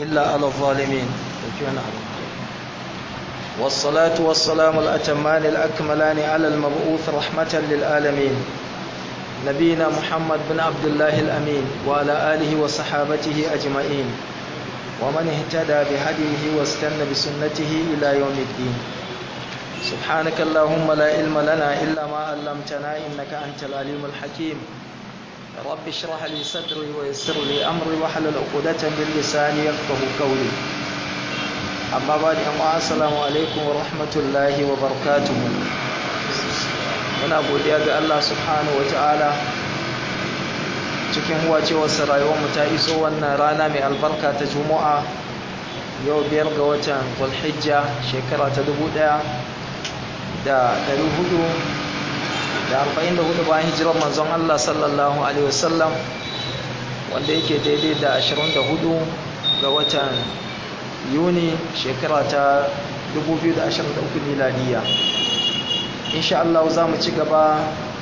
إلا على الظالمين والصلاة والسلام الأتمان الأكملان على المبعوث رحمة للعالمين نبينا محمد بن عبد الله الأمين وعلى آله وصحابته أجمعين ومن اهتدى بهديه واستنى بسنته إلى يوم الدين سبحانك اللهم لا علم لنا إلا ما علمتنا إنك أنت العليم الحكيم رب اشرح لي صدري ويسر لي أمري واحلل عقدة من لساني يفقه قولي أما بعد أما السلام عليكم ورحمة الله وبركاته muna godiya ga Allah subhanahu ta'ala cikin huwacewarsa rayuwarmu ta iso wannan rana mai albarka ta juma'a yau biyar ga watan zulhijja shekara ta dubu ɗaya da ɗari hudu da arba'in da hudu bayan hijirar manzon Allah sallallahu alaihi wasallam wanda yake daidai da ashirin da hudu ga watan yuni shekara ta dubu biyu da ashirin da uku miladiya insha Allah za mu ci gaba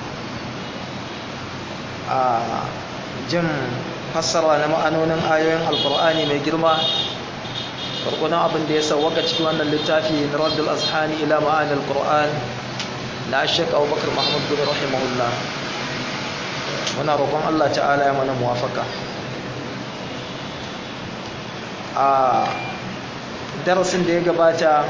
a jin fassara na ma'anonin ayoyin alkur'ani mai girma farkonan abin da ya sauwaka cikin wannan littafi na raddul azhani ila ma'anin alkur'an na shek abubakar muhammad bin rahimahullah muna roƙon Allah ta'ala ya mana muwafaka a darasin da ya gabata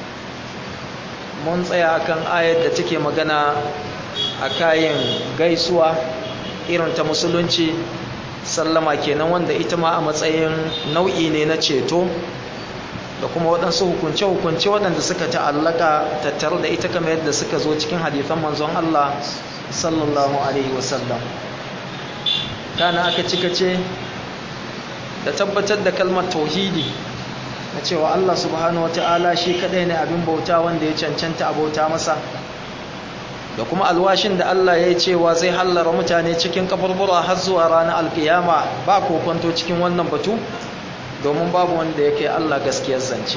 mun tsaya kan ayar da take magana a kayan gaisuwa irin ta musulunci sallama kenan wanda ita ma a matsayin nau'i ne na ceto da kuma waɗansu hukunce-hukunce waɗanda suka ta'allaka tattare da ita kamar yadda suka zo cikin hadithan manzon Allah sallallahu alaihi wasallam kana aka cika ce da tabbatar da kalmar tauhidi na cewa Allah subhanahu ta'ala shi kadai ne abin bauta wanda ya cancanta a bauta masa da kuma alwashin da Allah ya yi cewa zai hallara mutane cikin kaburbura har zuwa ranar alkiyama ba kokonto cikin wannan batu domin babu wanda yake Allah gaskiyar zance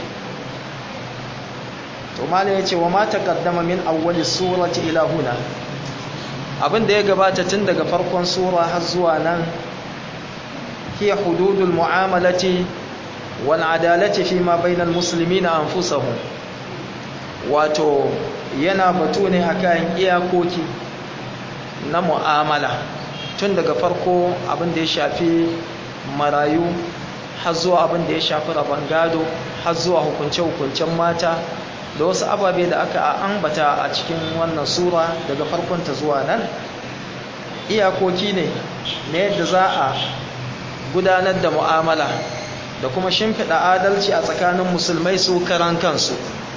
to malai ya ce wa ma taqaddama min awwali surati ila huna abin da ya gabata tun daga farkon sura har zuwa nan hiya hududul mu'amalati wal'adalati fi ma bainal musulmi na anfusahum wato yana batu ne akan iyakoki na mu'amala tun daga farko abin da ya shafi marayu har zuwa abin da ya shafi rabon gado har zuwa hukunce-hukuncen mata da wasu ababe da aka ambata a cikin wannan sura daga farkonta zuwa nan iyakoki ne na yadda za a gudanar da mu'amala da kuma shimfiɗa adalci a tsakanin musulmai su karan kansu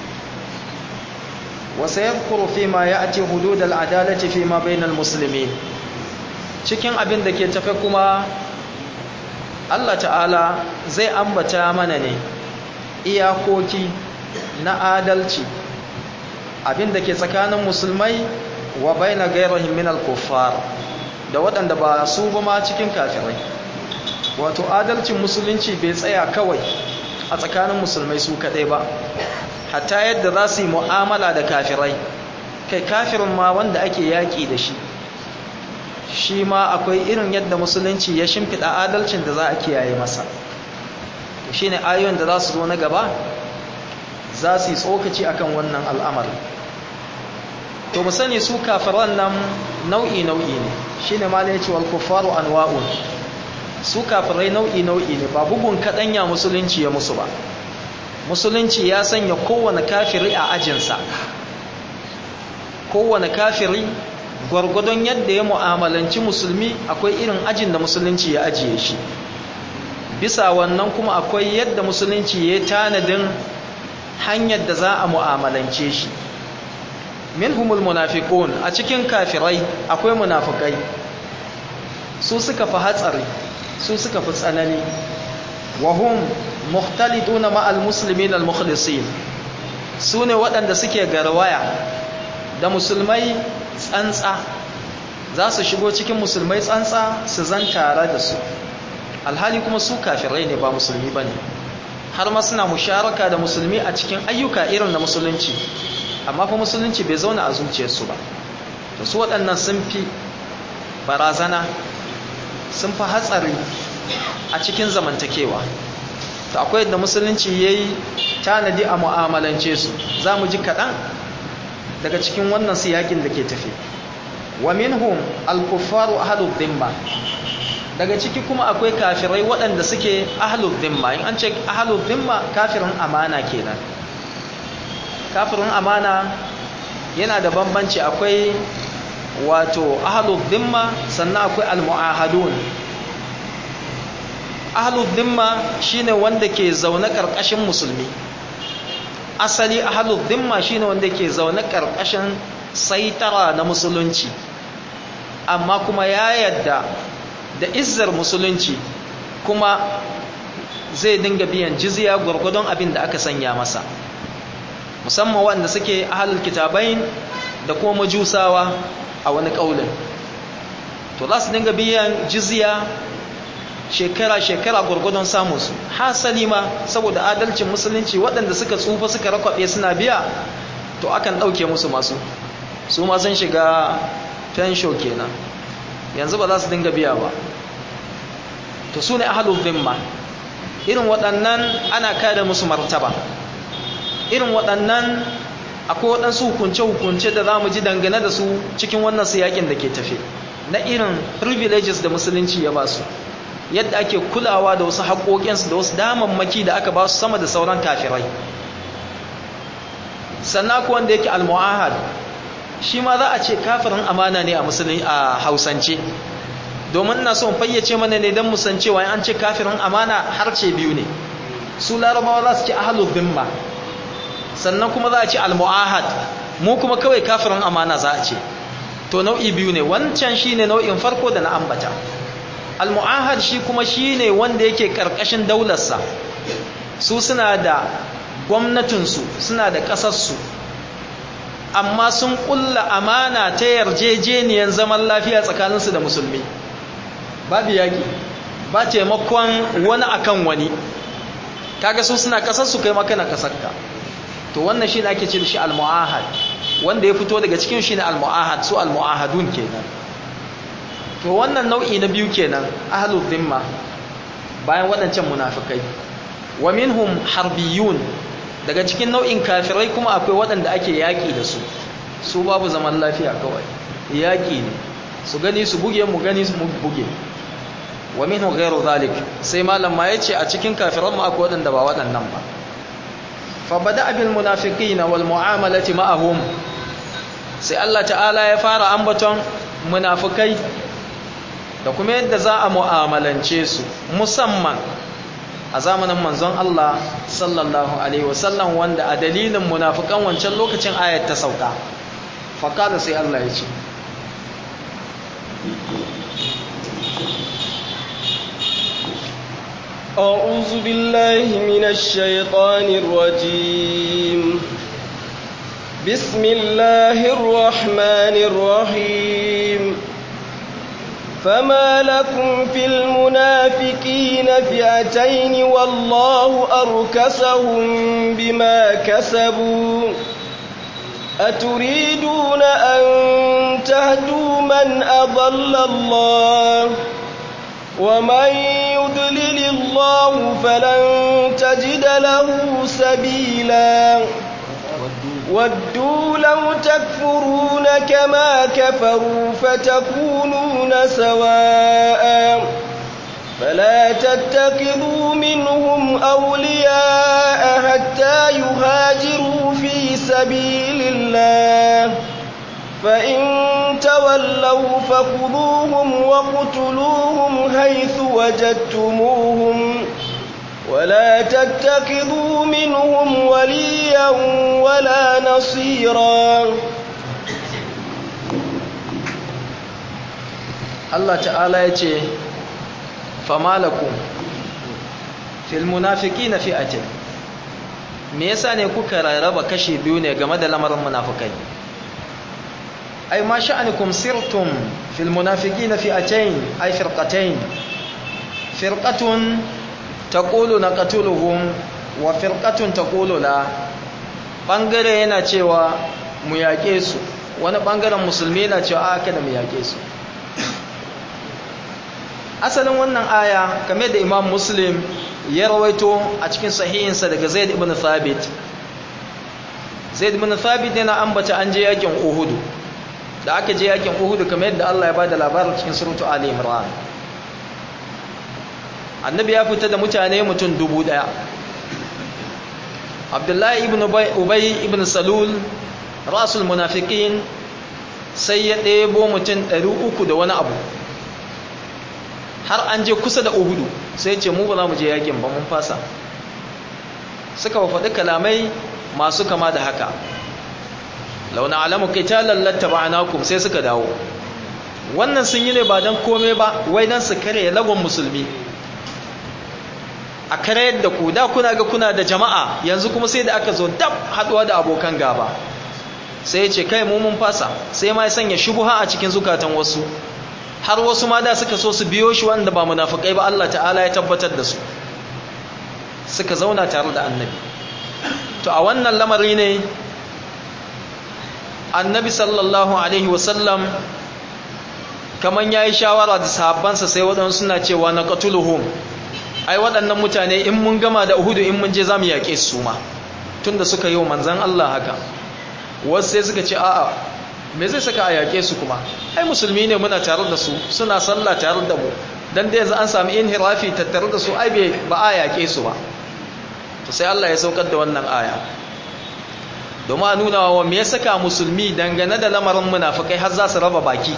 wasu ya fi ma ya ake hududal adalci fi ma bainal musulmi cikin abin da ke tafe kuma Allah ta'ala zai ambata mana ne iyakoki na adalci abin da ke tsakanin musulmai wa baina gairahim min al-kuffar da waɗanda ba su ba ma cikin kafirai wato adalcin musulunci bai tsaya kawai a tsakanin musulmai su kaɗai ba hatta yadda za su yi mu'amala da kafirai kai kafirin ma wanda ake yaƙi da shi shi ma akwai irin yadda musulunci ya shimfiɗa adalcin da za a kiyaye masa shi ne ayoyin da za su zo na gaba za su yi tsokaci akan wannan al'amari to mu sani su kafiran nan nau'i-nau'i ne shi ne ma ne ce wal kuffaru anwa'un su kafirai nau'i-nau'i ne ba bugun kaɗanya musulunci ya musu ba musulunci ya sanya kowane kafiri a ajinsa kowane kafiri gwargwadon yadda ya mu'amalanci musulmi akwai irin ajin da musulunci ya ajiye shi bisa wannan kuma akwai yadda musulunci ya tanadin hanyar da za a mu'amalance shi minhumul munafiqun a cikin kafirai akwai munafikai su suka fi hatsari su suka fi tsanani wahum mukhtaliduna ma'al muslimin al-mukhlisin su ne waɗanda suke garwaya da musulmai tsantsa za su shigo cikin musulmai tsantsa su zan tare da su alhali kuma su kafirai ne ba musulmi ba ne har ma suna musharaka da musulmi a cikin ayyuka irin na musulunci amma fa musulunci bai zauna a zuciyarsu ba to su waɗannan sun fi barazana sun fi hatsari a cikin zamantakewa to akwai yadda musulunci ya yi tanadi a mu'amalance su za mu ji kaɗan daga cikin wannan siyakin da ke tafi wa minhum al-kuffaru ahlud dhimma daga ciki kuma akwai kafirai waɗanda suke ahlud dhimma in an ce ahlud dhimma kafirin amana kenan kafirin amana yana da bambanci akwai wato ahlud dhimma sannan akwai al-mu'ahadun ahlud dhimma shine wanda ke zaune karkashin musulmi asali ahlud dhimma shine wanda ke zaune karkashin saitara na musulunci amma kuma ya yadda da izzar musulunci kuma zai dinga biyan jizya gwargwadon abin da aka sanya masa musamman wanda suke ahlul kitabain da kuma majusawa a wani kaulin to za su dinga biyan jizya shekara-shekara gwargwadon samunsu hasali ma saboda adalcin musulunci waɗanda suka tsufa suka rakwaɓe suna biya to akan ɗauke musu masu su ma sun shiga fensho kenan yanzu ba za su dinga biya ba to su ne ahalul zimma irin waɗannan ana kada musu martaba irin waɗannan akwai waɗansu hukunce-hukunce da za mu ji dangane da su cikin wannan siyakin da ke tafe na irin privileges da musulunci ya ba su yadda ake kulawa da wasu haƙoƙinsu da wasu damammaki da aka ba su sama da sauran kafirai sannan ko wanda yake al-mu'ahad shi ma za a ce kafirin amana ne a musulun a hausance domin ina son fayyace mana ne don musan cewa an ce kafirin amana harce biyu ne su larabawa za su ce ahalul dhimma sannan kuma za a ce al-mu'ahad mu kuma kawai kafirin amana za a ce to nau'i biyu ne wancan shine nau'in farko da na ambata al-mu'ahad shi kuma shine wanda yake karkashin daularsa su suna da gwamnatinsu suna da ƙasarsu amma sun ƙulla amana ta yarjejeniyar zaman lafiya tsakaninsu da musulmi babu yaƙi ba taimakon wani akan wani kaga su suna ƙasarsu kai maka na ƙasarka to wannan shi ne ake ce da shi al-mu'ahad wanda ya fito daga cikin shi ne al-mu'ahad su al-mu'ahadun kenan to wannan nau'i na biyu kenan ahlul dhimma bayan waɗancan munafikai wa minhum harbiyun daga cikin nau'in kafirai kuma akwai waɗanda ake yaƙi da su su babu zaman lafiya kawai yaƙi ne su gani su buge mu gani mu buge wa minhu ghairu zalik sai malam ma yace a cikin kafiran mu akwai waɗanda ba waɗannan ba fa bada bil munafiqin wal mu'amalati ma'ahum sai Allah ta'ala ya fara ambaton munafikai da kuma yadda za a mu'amalance su musamman a zamanin manzon Allah sallallahu alaihi wasallam wanda a dalilin munafikan wancan lokacin ayat ta sauka faqala sai Allah ya ce أعوذ بالله من الشيطان الرجيم بسم الله الرحمن الرحيم فما لكم في المنافقين فئتين والله أركسهم بما كسبوا أتريدون أن تهدوا من أضل الله ومن يضلل الله فلن تجد له سبيلا ودوا لو تكفرون كما كفروا فتكونون سواء فلا تتخذوا منهم أولياء حتى يهاجروا في سبيل الله فإن تولوا فخذوهم وقتلوهم حيث وجدتموهم ولا تتخذوا منهم وليا ولا نصيرا Allah ta'ala ya ce famalakum fil munafiqina fi'atin me yasa ne kuka rarraba kashi biyu ne game da lamarin munafikai ay ma sha'anukum sirtum fil munafiqina fi'atayn ay firqatayn firqatun taqulu naqtuluhum wa firqatun taqulu la bangare yana cewa mu yaƙe su wani bangaren musulmi yana cewa aka da mu yaƙe su asalin wannan aya kamar da imam muslim ya rawaito a cikin sahihinsa daga zaid ibn thabit zaid ibn thabit yana ambata an je yakin uhudu da aka je yakin uhudu kamar yadda Allah ya bada labarin cikin suratu ali imran annabi ya fita da mutane mutum dubu daya abdullahi ibn ubay ibn salul rasul munafiqin sai ya ɗebo mutum ɗari uku da wani abu har an je kusa da uhudu sai ce mu ba za mu je yakin ba mun fasa suka faɗi kalamai masu kama da haka launa alamu qitalan lattaba'nakum sai suka dawo wannan sun yi ne ba dan komai ba wai dan su kare lagon musulmi a kare da ku da kuna ga kuna da jama'a yanzu kuma sai da aka zo dab haduwa da abokan gaba sai ya ce kai mu mun fasa sai ma ya sanya shubuha a cikin zukatan wasu har wasu ma da suka so su biyo shi wanda ba munafikai ba Allah ta'ala ya tabbatar da su suka zauna tare da annabi to a wannan lamari ne annabi sallallahu alaihi wasallam kaman yayi shawara da sahabbansa sai waɗansu suna cewa na qatuluhum ai waɗannan mutane in mun gama da uhudu in mun je zamu yaƙe su ma tunda suka yi wa manzon Allah haka wasu sai suka ce a'a me zai saka a yaƙe su kuma ai musulmi ne muna tare da su suna sallah tare da mu dan da yanzu an sami inhirafi tattare da su ai ba a yaƙe su ba to sai Allah ya saukar da wannan aya domin a nuna wa me ya saka musulmi dangane da lamarin munafikai har za su raba baki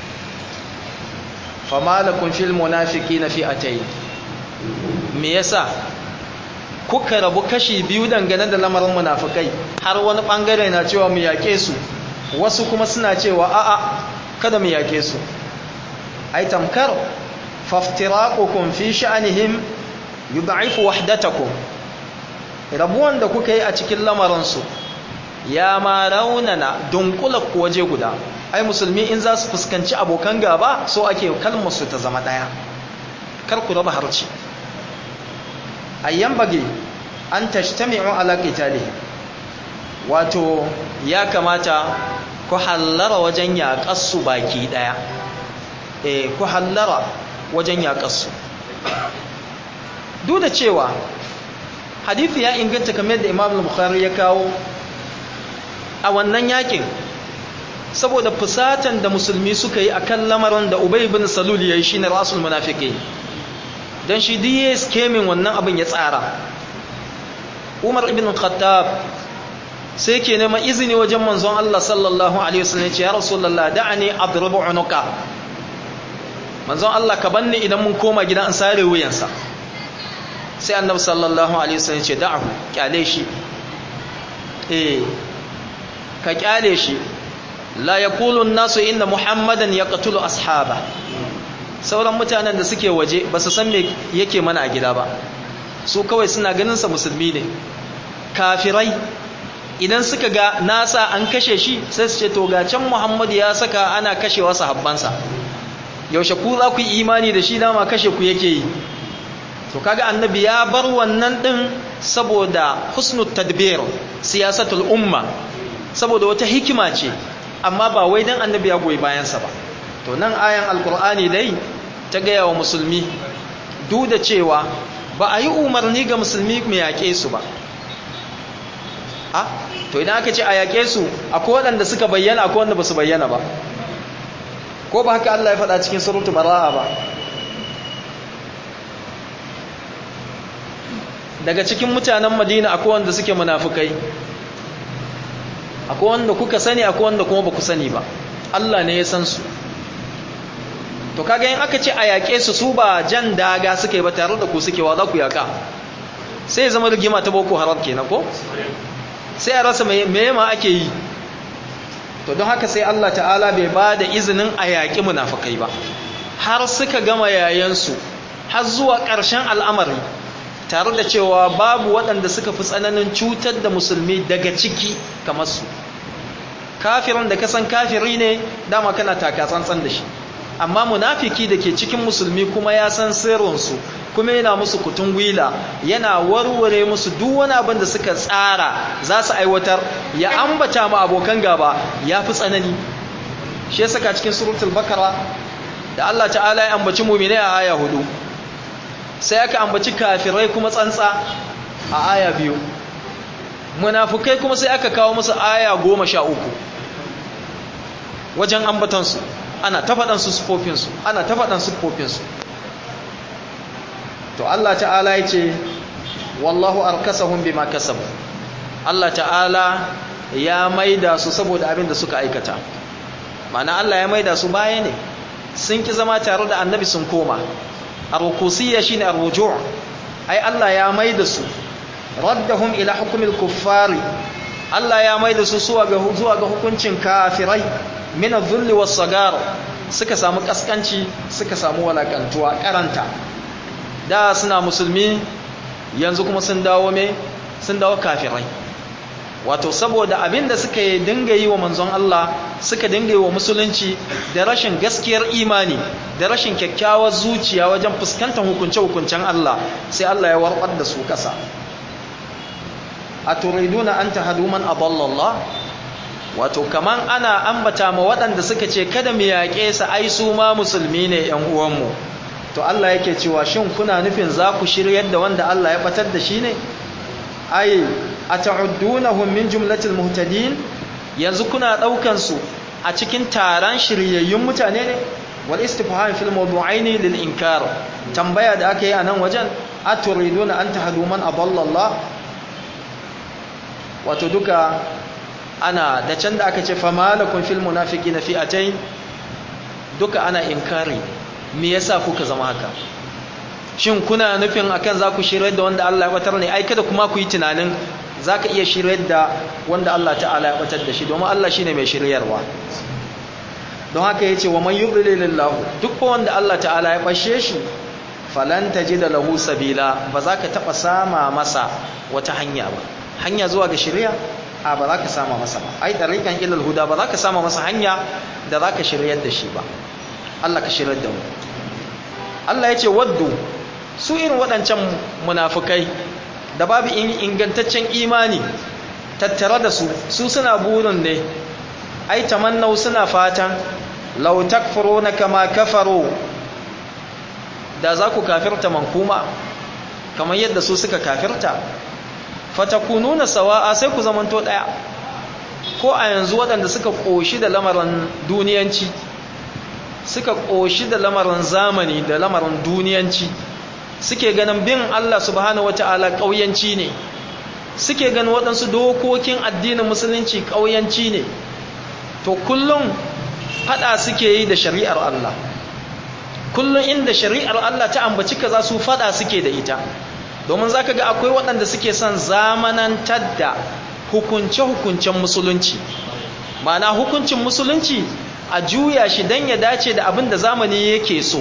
fama lakum fil munafiqina fi'atayn me yasa kuka rabu kashi biyu dangane da lamarin munafikai har wani bangare na cewa mu yake su wasu kuma suna cewa a'a kada mu yake su ai tamkar faftiraqukum fi sha'nihim yud'ifu wahdatakum rabuwan da kuka yi a cikin lamarinsu ya ma raunana dunkula ku waje guda ai musulmi in za su fuskanci abokan gaba so ake kalmarsu ta zama ɗaya kar ku raba harci ayyan bage an tashtami'u ala qitalihi wato ya kamata ku hallara wajen yaƙarsu baki ɗaya eh ku hallara wajen yaƙarsu duk da cewa hadithi ya inganta kamar da imam al-bukhari ya kawo a wannan yakin saboda fusatan da musulmi suka yi akan lamarin da ubay ibn salul yayi shine rasul munafiqi dan shi diye skemin wannan abin ya tsara umar ibn khattab sai ke neman izini wajen manzon Allah sallallahu alaihi wasallam ya ce ya rasulullah da'ani adribu unuka manzon Allah ka banni idan mun koma gida an sare wuyansa sai annabi sallallahu alaihi wasallam ce da'ahu kyale shi eh ka kyale shi la yaqulu an-nasu inna muhammadan yaqtulu ashaba sauran mutanen da suke waje ba su san me yake mana a gida ba su kawai suna ganin sa musulmi ne kafirai idan suka ga nasa an kashe shi sai su ce to ga can muhammad ya saka ana kashewa sahabbansa yaushe ku za ku yi imani da shi dama kashe ku yake yi to kaga annabi ya bar wannan din saboda husnul tadbir siyasatul umma saboda wata hikima ce amma ba wai dan annabi ya goyi bayan sa ba to nan ayan alqur'ani dai ta gaya wa musulmi duk da cewa ba a yi umarni ga musulmi mai yaƙe su ba a to idan aka ce a yaƙe su akwai waɗanda suka bayyana akwai wanda ba su bayyana ba ko ba haka Allah ya faɗa cikin surutu bara'a ba daga cikin mutanen madina akwai wanda suke munafukai akwai wanda kuka sani akwai wanda kuma ba ku sani ba Allah ne ya san su to kaga yin aka ce a yaƙe su su ba jan daga suke ba tare da ku suke wa za ku yaƙa sai zama rigima ta boko haram kenan ko sai a rasa me ma ake yi to don haka sai Allah ta'ala bai ba da izinin a yaƙi munafukai ba har suka gama yayansu har zuwa ƙarshen al'amari tare da cewa babu waɗanda suka fi tsananin cutar da musulmi daga ciki kamar su kafirin da kasan kafiri ne dama kana taka tsantsan da shi amma munafiki da ke cikin musulmi kuma ya san sirrinsu kuma yana musu kutun gwila yana warware musu duk wani abin da suka tsara za su aiwatar ya ambata ma abokan gaba ya fi tsanani shi ya saka cikin suratul bakara da Allah ta'ala ya ambaci mu'mini a aya hudu sai aka ambaci kafirai kuma tsantsa a aya biyu munafukai kuma sai aka kawo musu aya goma sha uku wajen ambatansu ana ta faɗan su sufofinsu ana ta faɗan sufofinsu to Allah ta'ala ya ce wallahu arkasahum bima kasabu Allah ta'ala ya maida su saboda abin da suka aikata ma'ana Allah ya maida su baya ne sun ki zama tare da annabi sun koma ar-rukusiyya shine ar-ruju' ai Allah ya maida su raddahum ila hukmil kuffari Allah ya maida su zuwa ga zuwa ga hukuncin kafirai min adh-dhull was-sagar suka samu kaskanci suka samu walakantuwa karanta da suna musulmi yanzu kuma sun dawo me sun dawo kafirai wato saboda abin da suka yi dinga yi wa manzon Allah suka dinga yi wa musulunci da rashin gaskiyar imani da rashin kyakkyawar zuciya wajen fuskantar hukunce-hukuncen Allah sai Allah ya warbar da su kasa a turiduna an tahadu man adallallah wato kaman ana ambata ma waɗanda suka ce kada mu yaƙe su ai su ma musulmi ne ƴan uwanmu to Allah yake cewa shin kuna nufin za ku shiryar da wanda Allah ya batar da shi ne ai ata'uddunahum min jumlatil muhtadin yanzu kuna daukan su a cikin taron shiryayyun mutane ne wal istifham fil mawdu'aini lil inkar tambaya da aka yi a nan wajen aturiduna an tahdu man adalla Allah wato duka ana da can da aka ce famalakum fil munafiqina fi'atayn duka ana inkari me yasa kuka zama haka shin kuna nufin akan za ku shiryar da wanda Allah ya batar ne ai kada kuma ku yi tunanin za ka iya shiryar da wanda Allah ta'ala ya batar da shi domin Allah shine mai shiryarwa don haka yace wa man yudlilillahu duk wanda Allah ta'ala ya bashe shi falan tajida lahu sabila ba za ka taba sama masa wata hanya ba hanya zuwa ga shiriya a ba za ka sama masa ba ai tariqan ilal huda ba za ka sama masa hanya da za ka shiryar da shi ba Allah ka shiryar da mu Allah ya ce waddu su irin waɗancan munafukai da babu ingantaccen imani tattare da su su suna burin ne ai tamannau suna fatan law takfuruna kama kafaru da za ku kafirta mankuma kamar yadda su suka kafirta fatakununa sawa'a sai ku zamanto daya ko a yanzu waɗanda suka koshi da lamarin duniyanci suka koshi da lamarin zamani da lamarin duniyanci suke ganin bin Allah subhanahu wata'ala ƙauyanci ne suke ganin waɗansu dokokin addinin musulunci ƙauyanci ne to kullum faɗa suke yi da shari'ar Allah kullum inda shari'ar Allah ta ambaci kaza su faɗa suke da ita domin zaka ga akwai waɗanda suke son zamanantar da hukunce-hukuncen musulunci ma'ana hukuncin musulunci a juya shi don ya dace da abin da zamani yake so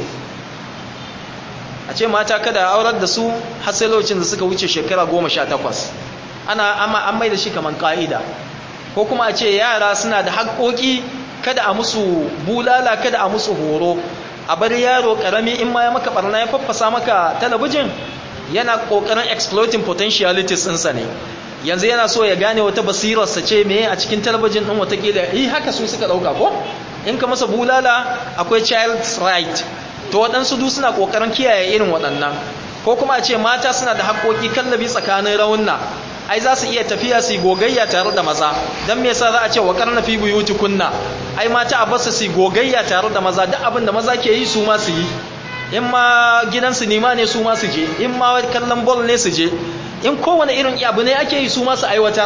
a ce mata kada aurar da su har sai lokacin da suka wuce shekara goma sha takwas ana amma an mai da shi kamar ka'ida ko kuma a ce yara suna da haƙoƙi kada a musu bulala kada a musu horo a bari yaro ƙarami in ma ya maka barna ya faffasa maka talabijin yana ƙoƙarin exploiting potentialities ɗinsa ne yanzu yana so ya gane wata basirarsa ce me a cikin talabijin ɗin watakila yi haka su suka ɗauka ko in ka masa bulala akwai child's right to waɗansu du suna ƙoƙarin kiyaye irin waɗannan ko kuma a ce mata suna da haƙoƙi kallabi tsakanin raunna ai za su iya tafiya su gogayya tare da maza don me yasa za a ce wa karna fi buyuti kunna ai mata a basu su gogayya tare da maza duk abin da maza ke yi su ma su yi in ma gidan sinima ne su ma su je in ma kallon bol ne su je in kowane irin abu ne ake yi su ma su aiwatar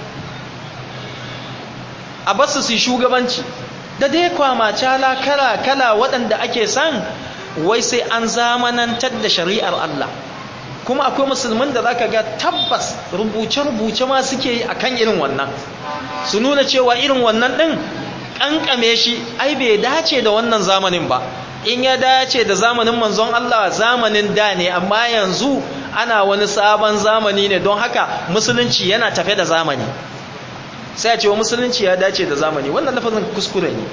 a basu su shugabanci da dai kwamacala kala kala waɗanda ake san wai sai an zamanantar da shari'ar Allah kuma akwai musulmin da zaka ga tabbas rubuce-rubuce ma suke yi akan irin wannan su nuna cewa irin wannan din kankame shi ai bai dace da wannan zamanin ba in ya dace da zamanin manzon Allah zamanin da ne amma yanzu ana wani sabon zamani ne don haka musulunci yana tafe da zamani sai a ce wa musulunci ya dace da zamani wannan lafazin kuskure ne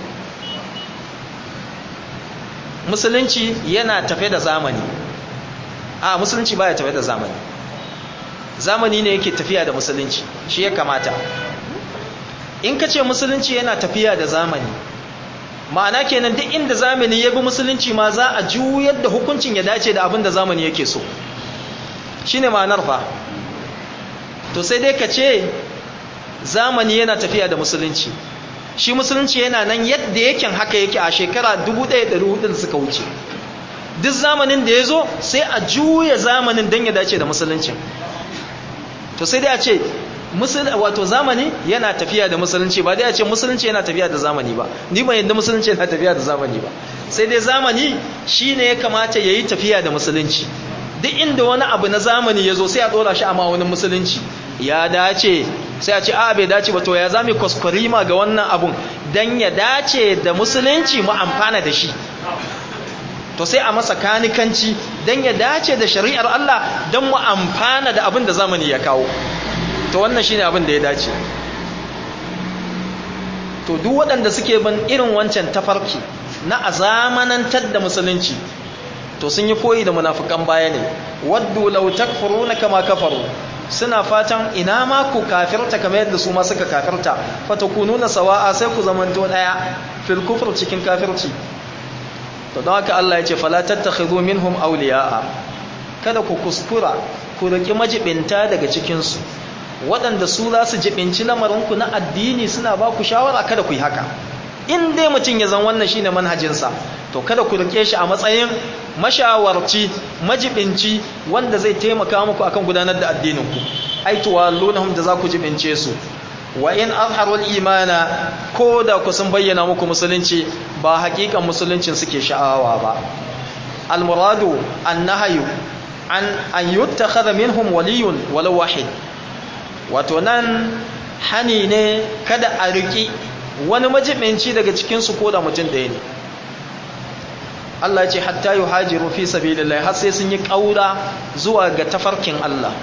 musulunci yana tafe da zamani a musulunci baya tafe da zamani zamani ne yake tafiya da musulunci shi ya kamata in ka ce musulunci yana tafiya da zamani ma'ana kenan duk inda zamani ya bi musulunci ma za a juyar da hukuncin ya dace da abin da zamani yake so shine ma'anar fa to sai dai ka ce zamani yana tafiya da musulunci shi musulunci yana nan yadda yake haka yake a shekara 1400 suka wuce duk zamanin da ya zo sai a juya zamanin don ya dace da musuluncin to sai dai a ce wato zamani yana tafiya da musulunci ba dai a ce musulunci yana tafiya da zamani ba ni ban yadda musulunci yana tafiya da zamani ba sai dai zamani shine ya kamata ya yi tafiya da musulunci duk inda wani abu na zamani ya zo sai a ɗora shi a ma'aunin musulunci ya dace sai a ce a bai dace ba to ya zami kwaskwarima ga wannan abun don ya dace da musulunci mu amfana da shi to sai a masa kanikanci don ya dace da shari'ar Allah don mu amfana da abin da zamani ya kawo to wannan shine abin da ya dace to duk waɗanda suke bin irin wancan tafarki na a zamanantar da musulunci to sun yi koyi da munafukan baya ne waddu law takfuruna kama kafaru suna fatan ina ma ku kafirta kamar yadda su ma suka kafirta fatakununa sawa'a sai ku zamanto daya fil kufr cikin kafirci to don haka Allah ya ce fala tattakhidhu minhum awliya'a kada ku kuskura ku riki majibinta daga cikin su waɗanda su za su jibinci lamarinku na addini suna ba ku shawara kada ku yi haka in dai mutum ya zan wannan shine manhajinsa to kada ku rike shi a matsayin mashawarci majibinci wanda zai taimaka muku akan gudanar da addininku ai tuwallunhum da za ku jibince su wa in azharul imana ko da ku sun bayyana muku musulunci ba hakikan musuluncin suke sha'awa ba almuradu annahyu an an yuttakhadha minhum waliyun walau wahid wato nan hani ne kada a riki wani majibinci daga cikinsu ko da mutum ɗaya ne Allah ce hatta yi hajiru fi sabilillah har sai sun yi ƙaura zuwa ga tafarkin Allah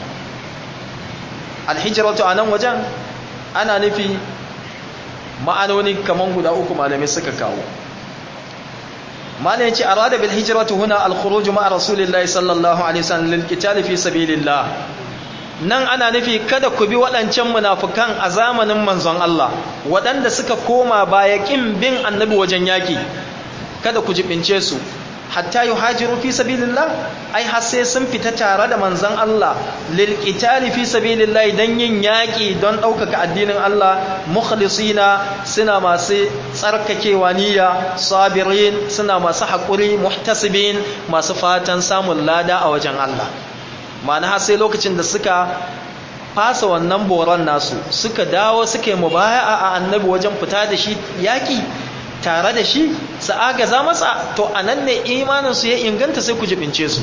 alhijiratu a nan wajen ana nufi ma'anoni kaman guda uku malamai suka kawo malamai ce arada bil hijratu huna al-khuruj ma'a rasulillahi sallallahu alaihi wasallam lil qital fi sabilillah nan ana nufi kada ku bi waɗancan munafukan a zamanin manzon Allah waɗanda suka koma baya ƙin bin annabi wajen yaƙi kada ku jibince su hatta yi hajiru fi sabilillah ai har sai sun fita tare da manzon Allah lil qitali fi sabilillah dan yin yaƙi don ɗaukaka addinin Allah mukhlisina suna masu tsarkakewa niyya sabirin suna masu haƙuri muhtasibin masu fatan samun lada a wajen Allah ma'ana sai lokacin da suka fasa wannan boron nasu suka dawo suka yi mubaya'a a annabi wajen fita da shi yaƙi tare da shi su agaza masa to a nan ne imaninsu ya inganta sai ku jibince su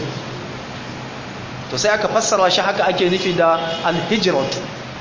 to sai aka fassara shi haka ake nufi da alhijiratu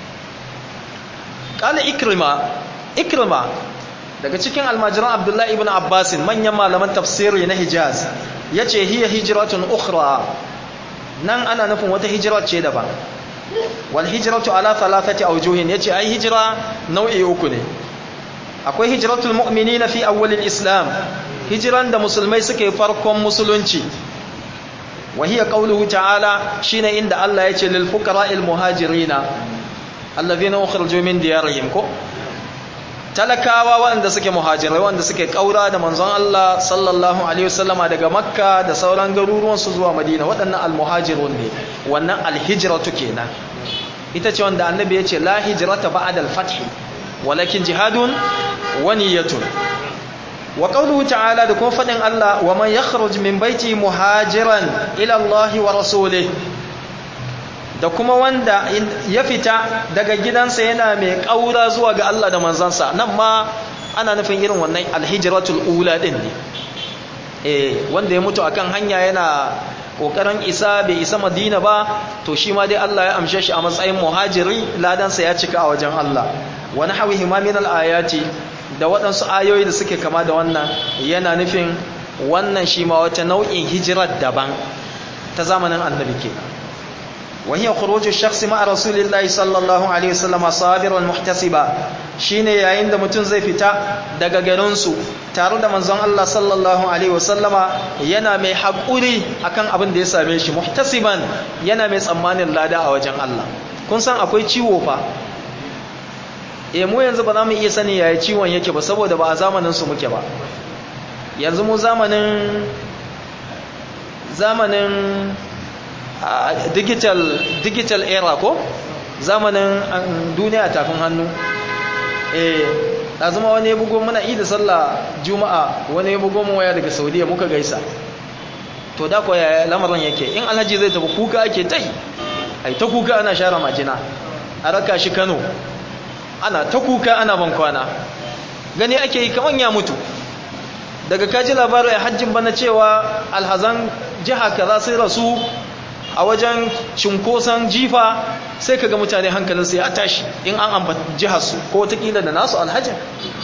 ƙala ikrima ikrima daga cikin almajiran abdullahi ibn abbasin manyan malaman tafsiri na hijaz ya ce hiya hijiratun ukhra nan ana nufin wata hijira ce daban wal hijratu ala thalathati awjuhin yace ai hijira nau'i uku ne akwai hijratul mu'minina fi awwalil islam hijiran da musulmai suke farkon musulunci wa hiya qawluhu ta'ala shine inda Allah yace lil fuqara'il muhajirina alladhina ukhriju min diyarihim ko talakawa waɗanda suke muhajirai waɗanda suke ƙaura da manzon Allah sallallahu alaihi wasallama daga makka da sauran garuruwan su zuwa madina waɗannan almuhajirun ne wannan alhijratu kenan ita ce wanda annabi ya ce la hijrata ba'da al-fath walakin jihadun wa niyyatun wa qawluhu ta'ala da kuma faɗin Allah wa man yakhruj min baiti muhajiran ila Allah wa rasulih da kuma wanda ya fita daga gidansa yana mai ƙaura zuwa ga Allah da manzansa nan ma ana nufin irin wannan alhijratul ula din ne eh wanda ya mutu akan hanya yana kokarin isa bai isa madina ba to shi ma dai Allah ya amshe shi a matsayin muhajiri ladansa ya cika a wajen Allah wani hawi himamin al-ayati da waɗansu ayoyi da suke kama da wannan yana nufin wannan shi ma wata nau'in hijirar daban ta zamanin annabi kenan وهي خروج الشخص مع رسول الله صلى الله عليه وسلم صابرا محتسبا shine yayin da mutum zai fita daga garinsu tare da manzon Allah sallallahu alaihi wasallama yana mai haƙuri akan abin da ya same shi muhtasiban yana mai tsammanin lada a wajen Allah kun san akwai ciwo fa eh mu yanzu ba za mu iya sani yaya ciwon yake ba saboda ba a zamanin su muke ba yanzu mu zamanin zamanin digital digital era ko zamanin duniya tafin hannu eh azuma wani ya bugo mana idi sallah juma'a wani ya bugo mu waya daga saudiya muka gaisa to da ko ya lamarin yake in alhaji zai tafi kuka ake tai ai ta kuka ana share majina a raka shi Kano ana ta kuka ana ban kwana gani ake yi kaman ya mutu daga kaji labarin ya hajjin bana cewa alhazan jiha kaza sai rasu a wajen cinkoson jifa sai kaga mutane hankalinsu ya tashi in an ambata jiharsu ko watakila da nasu alhajin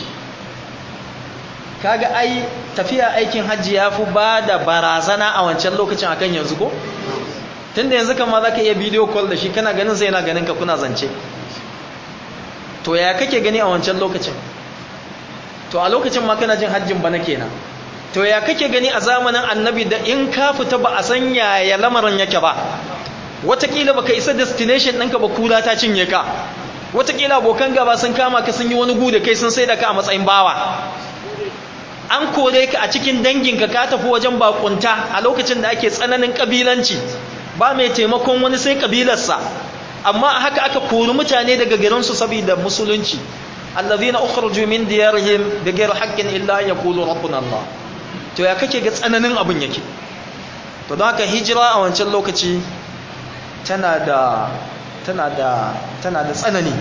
kaga ai tafiya aikin hajji ya fi ba da barazana a wancan lokacin akan yanzu ko tunda yanzu kama za ka iya bidiyo call da shi kana ganin sai yana ganin ka kuna zance to ya kake gani a wancan lokacin to a lokacin ma kana jin hajjin bana kenan to ya kake gani a zamanin annabi da in ka fita ba a san yaya lamarin yake ba watakila baka isa destination ɗinka ba kula ta cinye ka watakila abokan gaba sun kama ka sun yi wani gu da kai sun sai da ka a matsayin bawa an kore ka a cikin danginka ka tafi wajen bakunta a lokacin da ake tsananin kabilanci ba mai taimakon wani sai kabilarsa amma haka aka kori mutane daga garinsu saboda musulunci allazina ukhruju min diyarihim bighayri haqqin illa an yaqulu rabbuna Allah to ya kake ga tsananin abin yake to don haka hijira a wancan lokaci tana da tana da tana da tsanani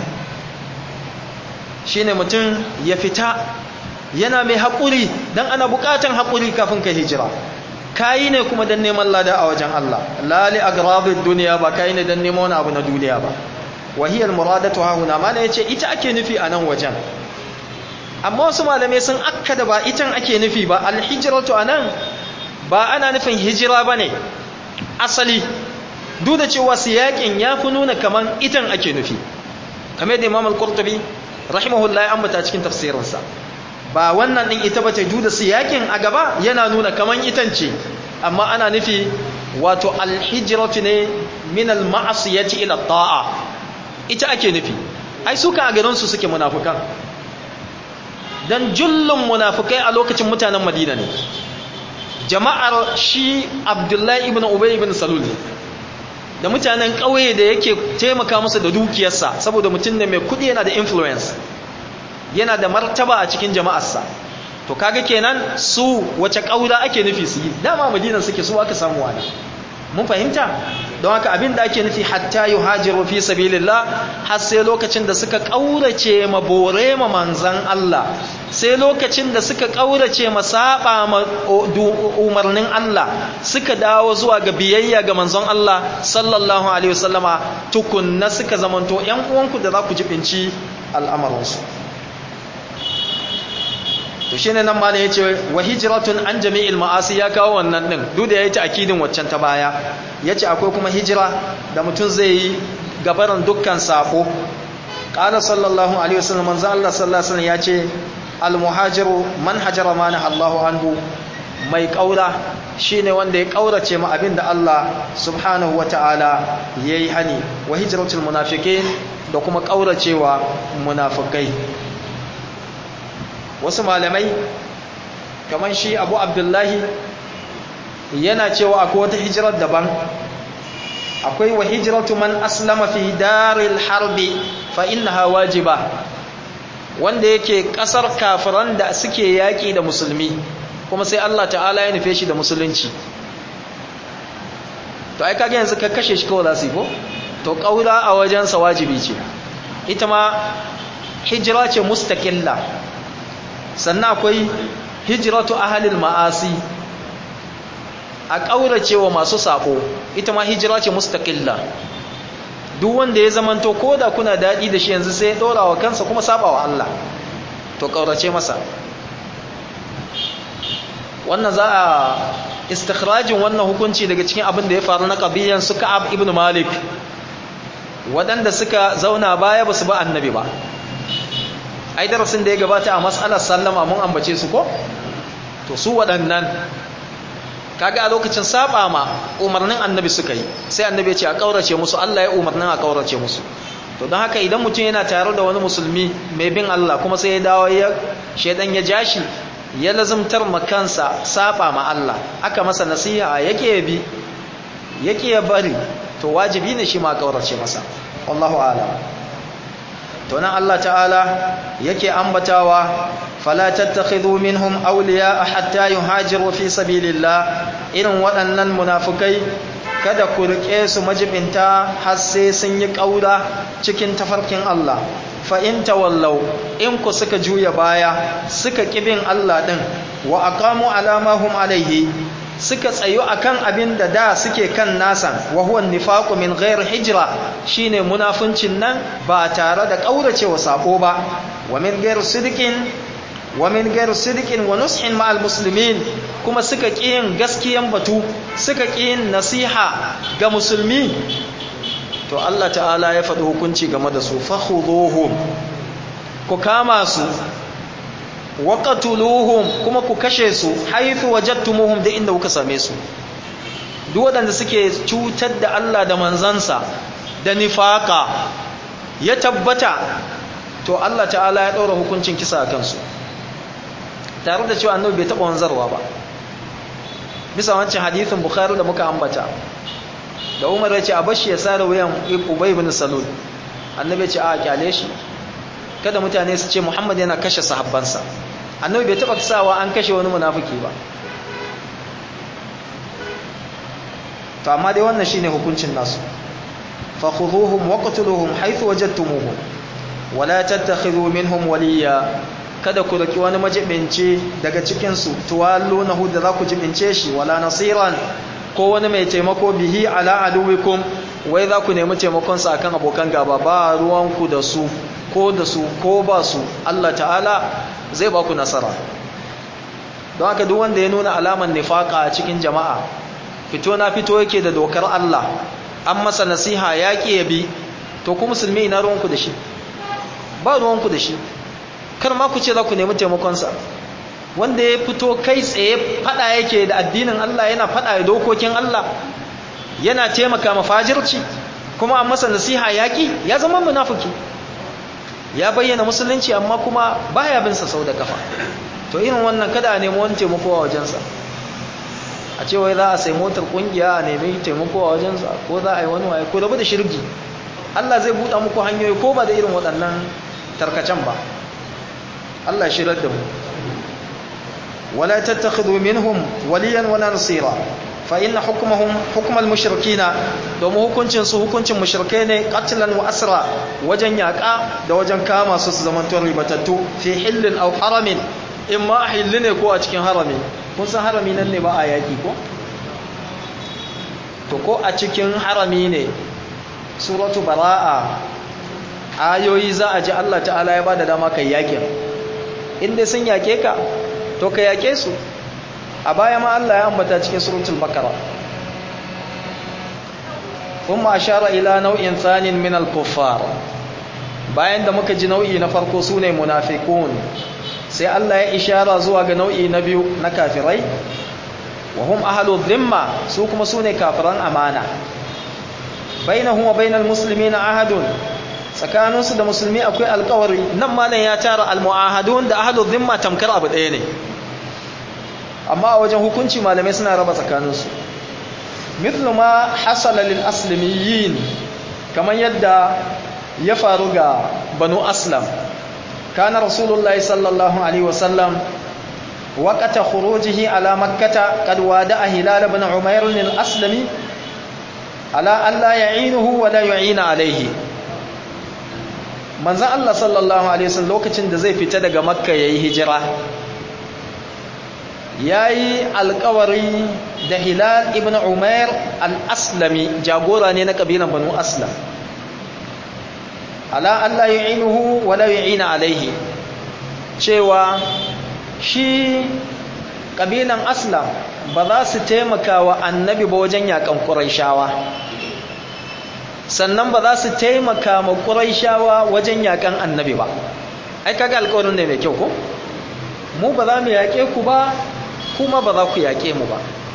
shine mutum ya fita yana mai haƙuri don ana buƙatan haƙuri kafin ka hijira kayi ne kuma don neman lada a wajen Allah lali agrabin duniya ba kayi ne don neman wani abu na duniya ba wahiyar muradatu hahuna mana ya ce ita ake nufi a nan wajen amma wasu malamai sun akka da ba itan ake nufi ba alhijiratu a nan ba ana nufin hijira ba ne asali duk da cewa siyaƙin ya fi nuna kaman itan ake nufi kamar da imam al-qurtubi rahimahullah ya ambata cikin tafsirinsa ba wannan din ita bace duk da siyaƙin a gaba yana nuna kaman itan ce amma ana nufi wato al-hijratu ne min al-ma'siyati ila ta'a ita ake nufi ai suka a garin su suke munafukan dan jullun munafukai a lokacin mutanen Madina ne jama'ar shi Abdullahi ibn Ubay ibn Salul ne da mutanen ƙauye da yake taimaka musu da dukiyarsa saboda mutum ne mai kudi yana da influence yana da martaba a cikin jama'arsa to kaga kenan su wace ƙaura ake nufi su yi dama madinan suke su aka samu wani mun fahimta don haka abin da ake nufi hatta yuhajiru fi sabilillah har sai lokacin da suka ƙaurace ma bore ma manzan Allah sai lokacin da suka ƙaurace ma saba ma umarnin Allah suka dawo zuwa ga biyayya ga manzon Allah sallallahu alaihi wasallama tukunna suka zamanto ƴan uwanku da za ku jibinci al'amuransu to shine nan malam yace wa hijratun an jami'il ma'asi ya kawo wannan din duk da yayi akidin waccan ta baya yace akwai kuma hijira da mutum zai yi gabaran dukkan sako qala sallallahu alaihi wasallam manzo Allah sallallahu alaihi wasallam yace al muhajiru man hajara ma Allahu anhu mai kaura shine wanda ya kaurace ma abinda Allah subhanahu wataala yayi hani wa hijratul munafiqin da kuma kauracewa munafikai wasu malamai kamar shi abu abdullahi yana cewa akwai wata hijirar daban akwai wa hijiratu man aslama fi daril harbi fa innaha wajiba wanda yake kasar kafiran da suke yaki da musulmi kuma sai Allah ta'ala ya nufe shi da musulunci to ai kage yanzu ka kashe shi kawai za su yi ko to kaura a wajensa wajibi ce ita ma hijira ce mustaqilla sannan akwai hijiratu ahalil ma'asi a ƙaurace wa masu saƙo ita ma hijira ce mustaƙilla duk wanda ya zamanto ko da kuna daɗi da shi yanzu sai ya ɗora wa kansa kuma saba wa Allah to ƙaurace masa wannan za a istikhrajin wannan hukunci daga cikin abin da ya faru na ƙabiyan su ka'ab ibn malik waɗanda suka zauna baya ba su ba annabi ba ai darasin da ya gabata a mas'alar sallama mun ambace su ko to su waɗannan kaga a lokacin saba ma umarnin annabi suka yi sai annabi ya ce a kaurace musu Allah ya umarnin a kaurace musu to don haka idan mutum yana tare da wani musulmi mai bin Allah kuma sai ya dawo ya shedan ya jashi ya lazumtar makansa saba ma Allah aka masa nasiha yake bi yake ya bari to wajibi ne shi ma kaurace masa wallahu a'lam to nan Allah ta'ala yake ambatawa fala tattakhidhu minhum awliya hatta yuhajiru fi sabilillah irin waɗannan munafukai kada ku rike su majibinta har sai sun yi kaura cikin tafarkin Allah fa in tawallaw in ku suka juya baya suka kibin Allah din wa aqamu alama hum alaihi suka tsayo akan abin da da suke kan nasan wa huwa nifaqu min ghairi hijra shine munafincin nan ba tare da kauracewa sako ba wa min ghairi sidqin wa min ghairi sidqin wa nushin ma'al muslimin kuma suka kiyin gaskiyan batu suka kiyin nasiha ga musulmi to Allah ta'ala ya faɗi hukunci game da su fakhuduhum ku kama su waqatuluhum kuma ku kashe su haythu wajadtumuhum da inda kuka same su duk waɗanda suke cutar da Allah da manzansa da nifaka ya tabbata to Allah ta'ala ya ɗaura hukuncin kisa a kansu tare da cewa annabi bai taɓa wanzarwa ba bisa wancan hadithin bukhari da muka ambata da umar ya ce a bashi ya sare wuyan ubay ibn salul annabi ya ce a kyale shi kada mutane su ce muhammad yana kashe sahabbansa annabi bai taba sawa an kashe wani munafiki ba to amma dai wannan shine hukuncin nasu fakhuduhum waqtuluhum haythu wajadtumuhum wala tattakhidhu minhum waliya kada ku raki wani majibinci daga cikin su tuwallunahu da za ku jibince shi wala nasiran ko wani mai taimako bihi ala aduwikum wai za ku nemi taimakon sa akan abokan gaba ba ruwanku da su ko da su ko ba su Allah ta'ala zai ba ku nasara don haka duk wanda ya nuna alaman nifaka a cikin jama'a fito na fito yake da dokar Allah an masa nasiha yaƙi ya bi to ku musulmi ina ruwanku da shi ba ruwanku da shi kar ma ku ce za ku nemi taimakonsa wanda ya fito kai tsaye fada yake da addinin Allah yana fada da dokokin Allah yana taimaka mafajirci kuma an masa nasiha yaƙi ya zama munafiki ya bayyana musulunci amma kuma baya bin sa sau da kafa to irin wannan kada a nemi wani taimako a wajensa a ce wai za a sai motar kungiya a nemi taimako a wajensa ko za a yi wani waye ko rabu da shirgi Allah zai buɗa muku hanyoyi ko ba da irin waɗannan tarkacen ba Allah shirar da mu wala tattakhidhu minhum waliyan wala nasira fa inna hukmuhum hukmal mushrikina domin hukuncin su hukuncin mushrikai ne qatlan wa asra wajen yaka da wajen kama su su zaman tuwar ribatattu fi hillin aw haramin in ma hilli ne ko a cikin harami kun san harami nan ne ba a yaki ko to ko a cikin harami ne suratu bara'a ayoyi za a ji Allah ta'ala ya bada dama kai yakin inda sun yake ka to ka yake su a baya ma Allah ya ambata cikin suratul bakara kuma ashara ila nau'in thanin min al-kuffar bayan da muka ji nau'i na farko sune munafiqun sai Allah ya ishara zuwa ga nau'i na biyu na kafirai wa hum ahlu dhimma su kuma sune kafiran amana bainahum wa bainal muslimina ahadun tsakaninsu da musulmi akwai alkawari nan malam ya tara almu'ahadun da ahlu dhimma tamkar abu ɗaya ne amma a wajen hukunci malamai suna raba tsakaninsu mithlu ma hasala lil aslimiyin kamar yadda ya faru ga banu aslam kana rasulullahi sallallahu alaihi wasallam وقت خروجه على مكة قد وادع هلال بن عمير الأسلمي على أن لا يعينه ولا يعين عليه manzan Allah sallallahu Alaihi wasallam lokacin da zai fita daga makka ya yi hijira ya yi alkawari da hilal ibn umair al-aslami jagora ne na ƙabilan banu aslam ala Allah yi inuhu wala yi ina alaihi cewa shi ƙabilan aslam ba za su taimaka wa annabi ba wajen yakan ƙuraishawa sannan ba za su taimaka ma ƙuraishawa wajen yakan annabi ba ai kaga alƙawarin ne mai kyau ko mu ba za mu yaƙe ku ba kuma ba za ku yaƙe mu ba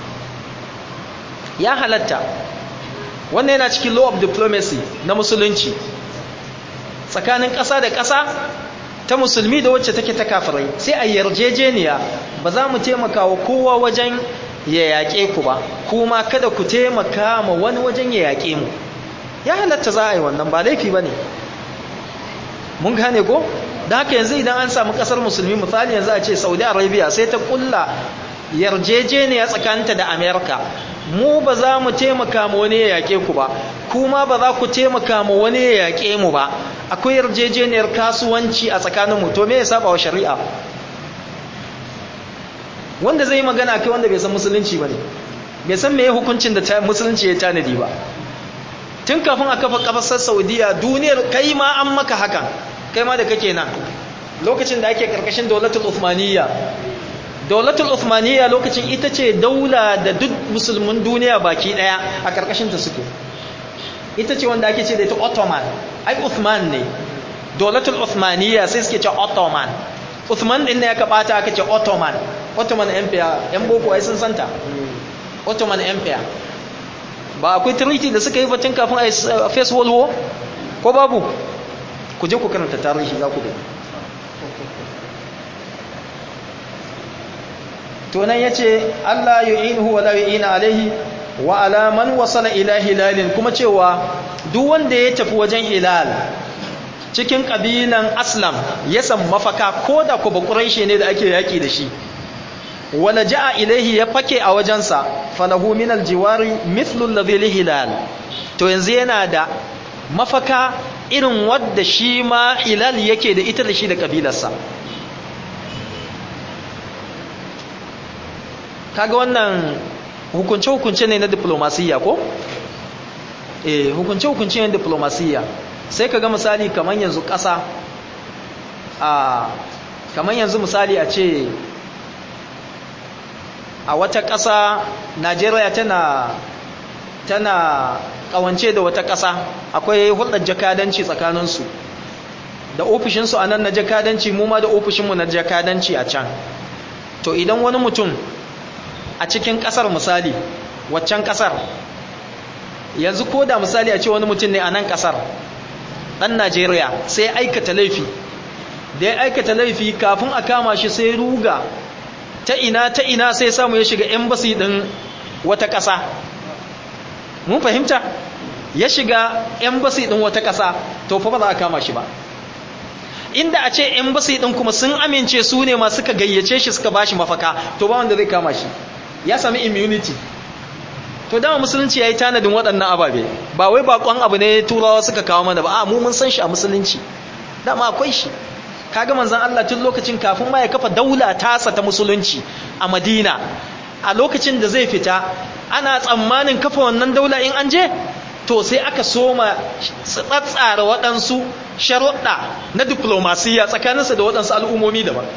ya halatta wannan yana cikin law of diplomacy na musulunci tsakanin ƙasa da ƙasa ta musulmi da wacce take ta kafirai sai a yarjejeniya ba za mu taimaka wa kowa wajen ya yaƙe ku ba kuma kada ku taimaka ma wani wajen ya yaƙe mu ya halatta za a yi wannan ba laifi ba ne mun gane ko da haka yanzu idan an samu ƙasar musulmi misali yanzu a ce saudi arabia sai ta ƙulla yarjejeniya tsakanta da amerika mu ba za mu taimaka ma wani ya yaƙe ku ba kuma ba za ku taimaka ma wani ya yaƙe mu ba akwai yarjejeniyar kasuwanci a tsakaninmu to me ya saba wa shari'a wanda zai yi magana kai wanda bai san musulunci ba ne bai san meye hukuncin da musulunci ya tanadi ba tun kafin a kafa kafasar saudiya duniyar kai ma an maka hakan kai ma da kake nan lokacin da ake karkashin daulatul uthmaniyya daulatul uthmaniyya lokacin ita ce daula da duk musulmin duniya baki daya a karkashin ta suke ita ce wanda ake ce da ita ottoman ai uthman ne daulatul uthmaniyya sai suke ce ottoman uthman din ne aka bata aka ce ottoman ottoman empire yan boko ai sun santa ottoman empire ba akwai treaty da suka yi batun kafin a first world war ko babu ku je ku karanta tarihi za ku gani to nan yace Allah yu'inuhu wa la yu'ina alaihi wa ala man wasala ila hilalin kuma cewa duk wanda ya tafi wajen hilal cikin kabilan aslam ya san mafaka koda ku bakuraishi ne da ake yaki da shi wala ja'a ilaihi ya fake a wajensa falahu min aljiwari mithlu alladhi hilal to yanzu yana da mafaka irin wadda shi ma hilal yake da ita da shi da kabilarsa kaga wannan hukunce-hukunce ne na diplomasiya ko? eh hukunce-hukunce ne na diplomasiya sai kaga misali kamar yanzu ƙasa a kamar yanzu misali a ce a wata ƙasa najeriya tana tana ƙawance da wata ƙasa akwai hulɗar jakadanci tsakaninsu da ofishinsu a nan na jakadanci mu ma da ofishinmu na jakadanci a can to idan wani mutum a cikin ƙasar misali waccan ƙasar yanzu ko da misali a ce wani mutum ne a nan ƙasar ɗan najeriya sai aikata laifi da ya aikata laifi kafin a kama shi sai ruga ta ina ta ina sai samu ya shiga embassy ɗin wata ƙasa mun fahimta ya shiga embassy ɗin wata ƙasa to fa ba za a kama shi ba inda a ce embassy ɗin kuma sun amince su ne masu ka gayyace shi suka bashi mafaka to ba wanda zai kama shi ya sami immunity to dama musulunci ya yi tanadin waɗannan ababe ba wai bakon abu ne turawa suka kawo mana ba a mu mun san shi a musulunci dama akwai shi kaga manzon Allah tun lokacin kafin ma ya kafa daula tasa ta musulunci a Madina a lokacin da zai fita ana tsammanin kafa wannan daula in an je to sai aka soma tsatsara waɗansu sharuɗa na diplomasiya tsakaninsa da waɗansu al'ummomi daban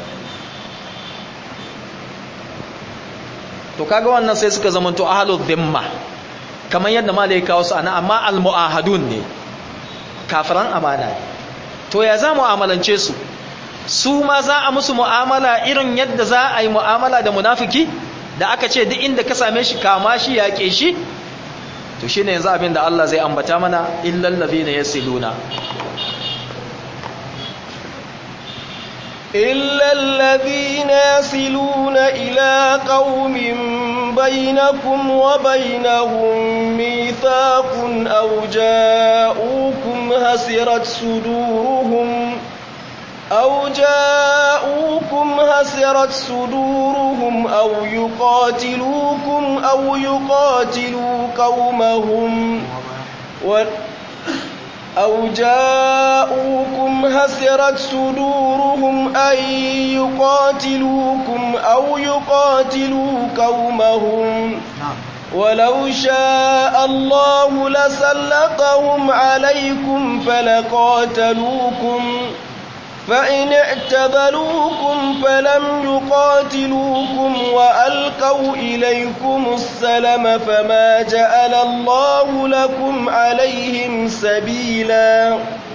to kaga wannan sai suka zama to ahlul dhimma kamar yadda malai kawo su ana amma almuahadun ne kafiran amana ne to ya za mu'amalance su su ma za a musu mu'amala irin yadda za a yi mu'amala da munafiki da aka ce duk inda ka same shi kama shi yaƙe shi to shine yanzu abin da Allah zai ambata mana illal ladina yasiluna إلا الذين يصلون إلى قوم بينكم وبينهم ميثاق أو جاءوكم هسرت صدورهم أو جاءوكم هسرت صدورهم أو يقاتلوكم أو يقاتلوا قومهم و أو جاءوكم هسرت صدورهم أن يقاتلوكم أو يقاتلوا قومهم ولو شاء الله لسلطهم عليكم فلقاتلوكم فإن اعتذلوكم فلم يقاتلوكم وألقوا إليكم السلم فما جعل الله لكم عليهم سبيلا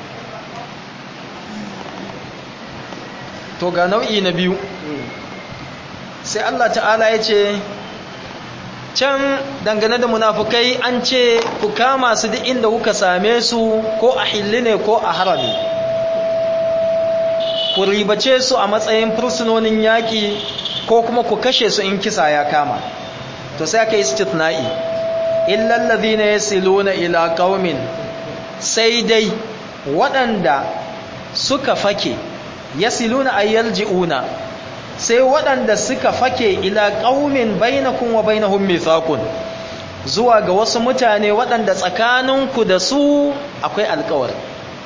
to ga nau'i na biyu sai Allah ta'ala ya ce can dangane da munafukai an ce ku kama su duk inda kuka same su ko a hilli ne ko a harami ku ribace su a matsayin fursunonin yaƙi ko kuma ku kashe su in kisa ya kama to sai aka istithna'i illal ladhina yasiluna ila qaumin sai dai waɗanda suka fake yasiluna ayyalji'una sai waɗanda suka fake ila qaumin bainakum wa bainahum mithaqun zuwa ga wasu mutane waɗanda tsakaninku da su akwai alƙawari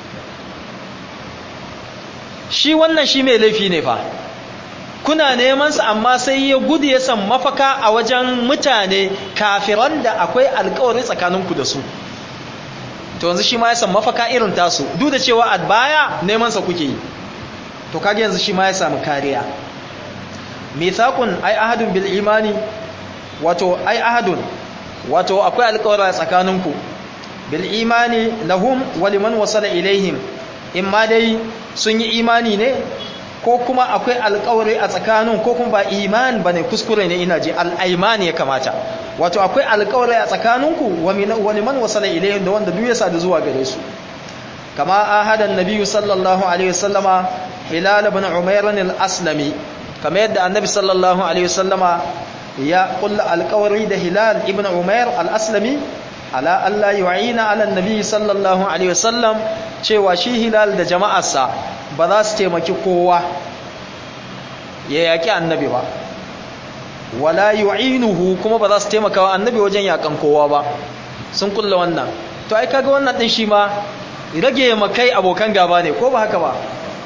shi wannan shi mai laifi ne fa kuna neman sa amma sai ya gudu ya san mafaka a wajen mutane kafiran da akwai alkawari tsakaninku da su to yanzu shi ma ya san mafaka irin tasu duk da cewa a baya neman sa kuke yi to kage yanzu shi ma ya samu kariya mithaqun ai ahadun bil imani wato ai ahadun wato akwai alkawari tsakaninku bil imani lahum wa liman wasala ilaihim imma dai sun yi imani ne ko kuma akwai alkawari a tsakanin ko kuma ba iman ba ne kuskure ne ina ji al'aimani ya kamata wato akwai alkawari a tsakaninku wani man wasala ilayin da wanda duk ya sadu zuwa gare su kama ahadan nabiyyu sallallahu alaihi wasallama hilal ibn umayr al-aslami kama yadda annabi sallallahu alaihi wasallama ya kulla alkawari da hilal ibn umayr al-aslami ala Allah yu'ina ala nabi sallallahu alaihi wasallam cewa shi hilal da jama'arsa ba za su taimaki kowa ya yaki annabi ba wala yu'inuhu kuma ba za su taimaka wa annabi wajen yakan kowa ba sun kulla wannan to ai kaga wannan din shi ma rage makai abokan gaba ne ko ba haka ba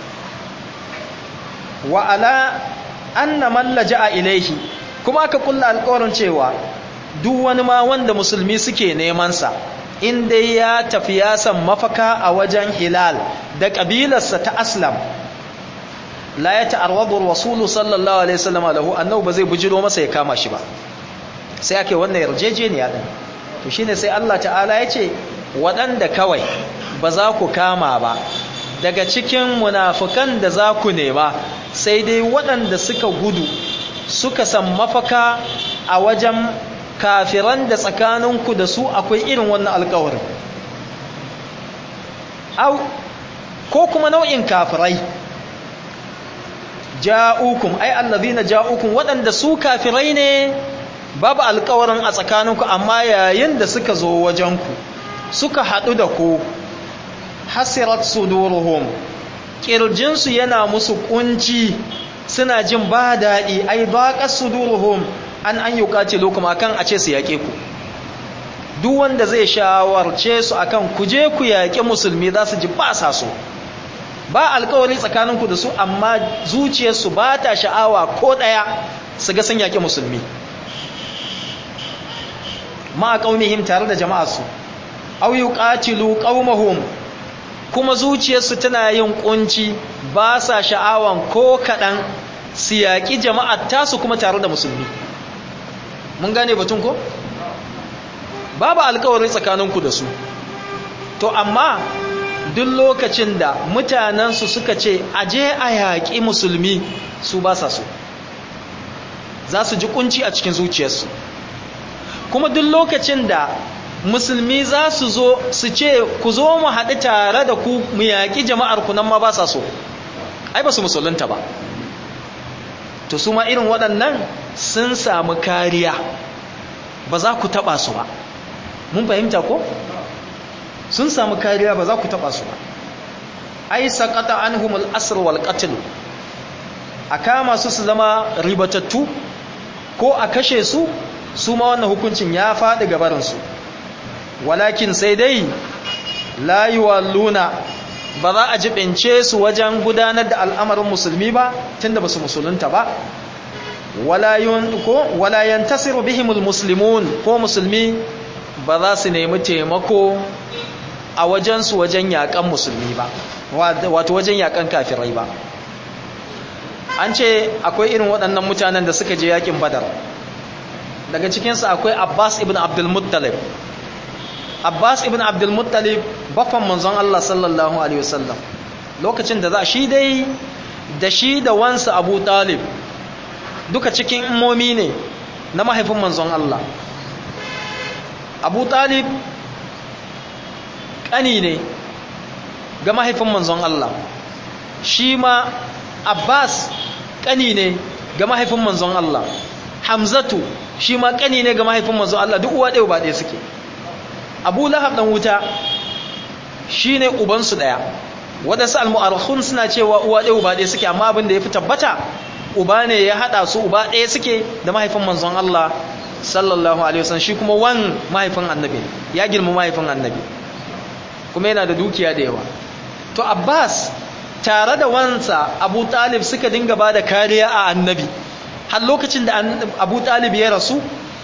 wa ala anna man laja'a ilaihi kuma aka kulla alƙawarin cewa duk wani ma wanda musulmi suke nemansa in dai ya tafi ya san mafaka a wajen hilal da ƙabilarsa ta aslam la ya ta'arwadu rasulu sallallahu alaihi wasallam lahu annahu ba zai bujiro masa ya kama shi ba sai ake wannan yarjejeniya din to shine sai Allah ta'ala ya ce waɗanda kawai ba za ku kama ba daga cikin munafukan da za ku nema sai dai waɗanda suka gudu suka san mafaka a wajen kafiran da tsakaninku da su akwai irin wannan alkawarin au ko kuma nau'in kafirai ja'ukum ai allazina ja'ukum waɗanda su kafirai ne babu alkawarin a tsakaninku amma yayin da suka zo wajenku suka haɗu da ku hasirat suduruhum kirjinsu yana musu kunci suna jin ba daɗi ai baƙar suduruhum an an yi ƙacilu kuma akan a ce su yaƙe ku duk wanda zai shawarce su akan ku je ku yaƙi musulmi za su ji ba sa so ba alkawari tsakaninku da su amma zuciyarsu ba ta sha'awa ko ɗaya su ga sun yaƙi musulmi ma ƙaunihim tare da jama'arsu au yi ƙacilu ƙaumahum kuma zuciyarsu tana yin ƙunci ba sa sha'awan ko kaɗan su yaƙi jama'ar tasu kuma tare da musulmi mun gane batun ko babu alkawarin tsakaninku da su to amma duk lokacin da mutanensu suka ce aje a yaƙi musulmi su ba sa so za su ji kunci a cikin zuciyarsu kuma duk lokacin da musulmi za su zo su ce ku zo mu haɗu tare da ku mu yaƙi jama'ar ku nan ma ba sa so ai ba su musulunta ba to su ma irin waɗannan sun samu kariya ba za ku taɓa su ba mun fahimta ko sun samu kariya ba za ku taɓa su ba ai saƙata an humul asir wal ƙatil a kama su su zama ribatattu ko a kashe su su ma wannan hukuncin ya faɗi gabarinsu walakin sai dai layuwa luna ba za a jibince su wajen gudanar da al'amarin musulmi ba tunda ba su musulunta ba walayen tasiru bihimul muslimun ko musulmi ba za su nemi taimako a wajensu wajen yakan musulmi ba wato wajen yakan kafirai ba an ce akwai irin waɗannan mutanen da suka je yakin badar daga cikinsu akwai abbas ibn abdulmuttalib abbas ibn abdulmuttalib baffan manzon allah sallallahu alaihi wasallam lokacin da za shi dai da shi da wansa abu talib duka cikin imomi ne na mahaifin manzon allah abu talib ƙani ne ga mahaifin manzon allah shi ma abbas ƙani ne ga mahaifin manzon Allah hamzatu shi ma ƙani ne ga mahaifin manzon Allah duk uwa ɗaya ba ɗaya suke abu lahab ɗan wuta shi ne ubansu ɗaya waɗansu almu'arhun suna cewa uwa ɗaya uba ɗaya suke amma abin da ya fi tabbata uba ne ya haɗa su uba ɗaya suke da mahaifin manzon Allah sallallahu alaihi wasallam shi kuma wan mahaifin annabi ya girma mahaifin annabi kuma yana da dukiya da yawa to abbas tare da wansa abu talib suka dinga ba da kariya a annabi har lokacin da abu talib ya rasu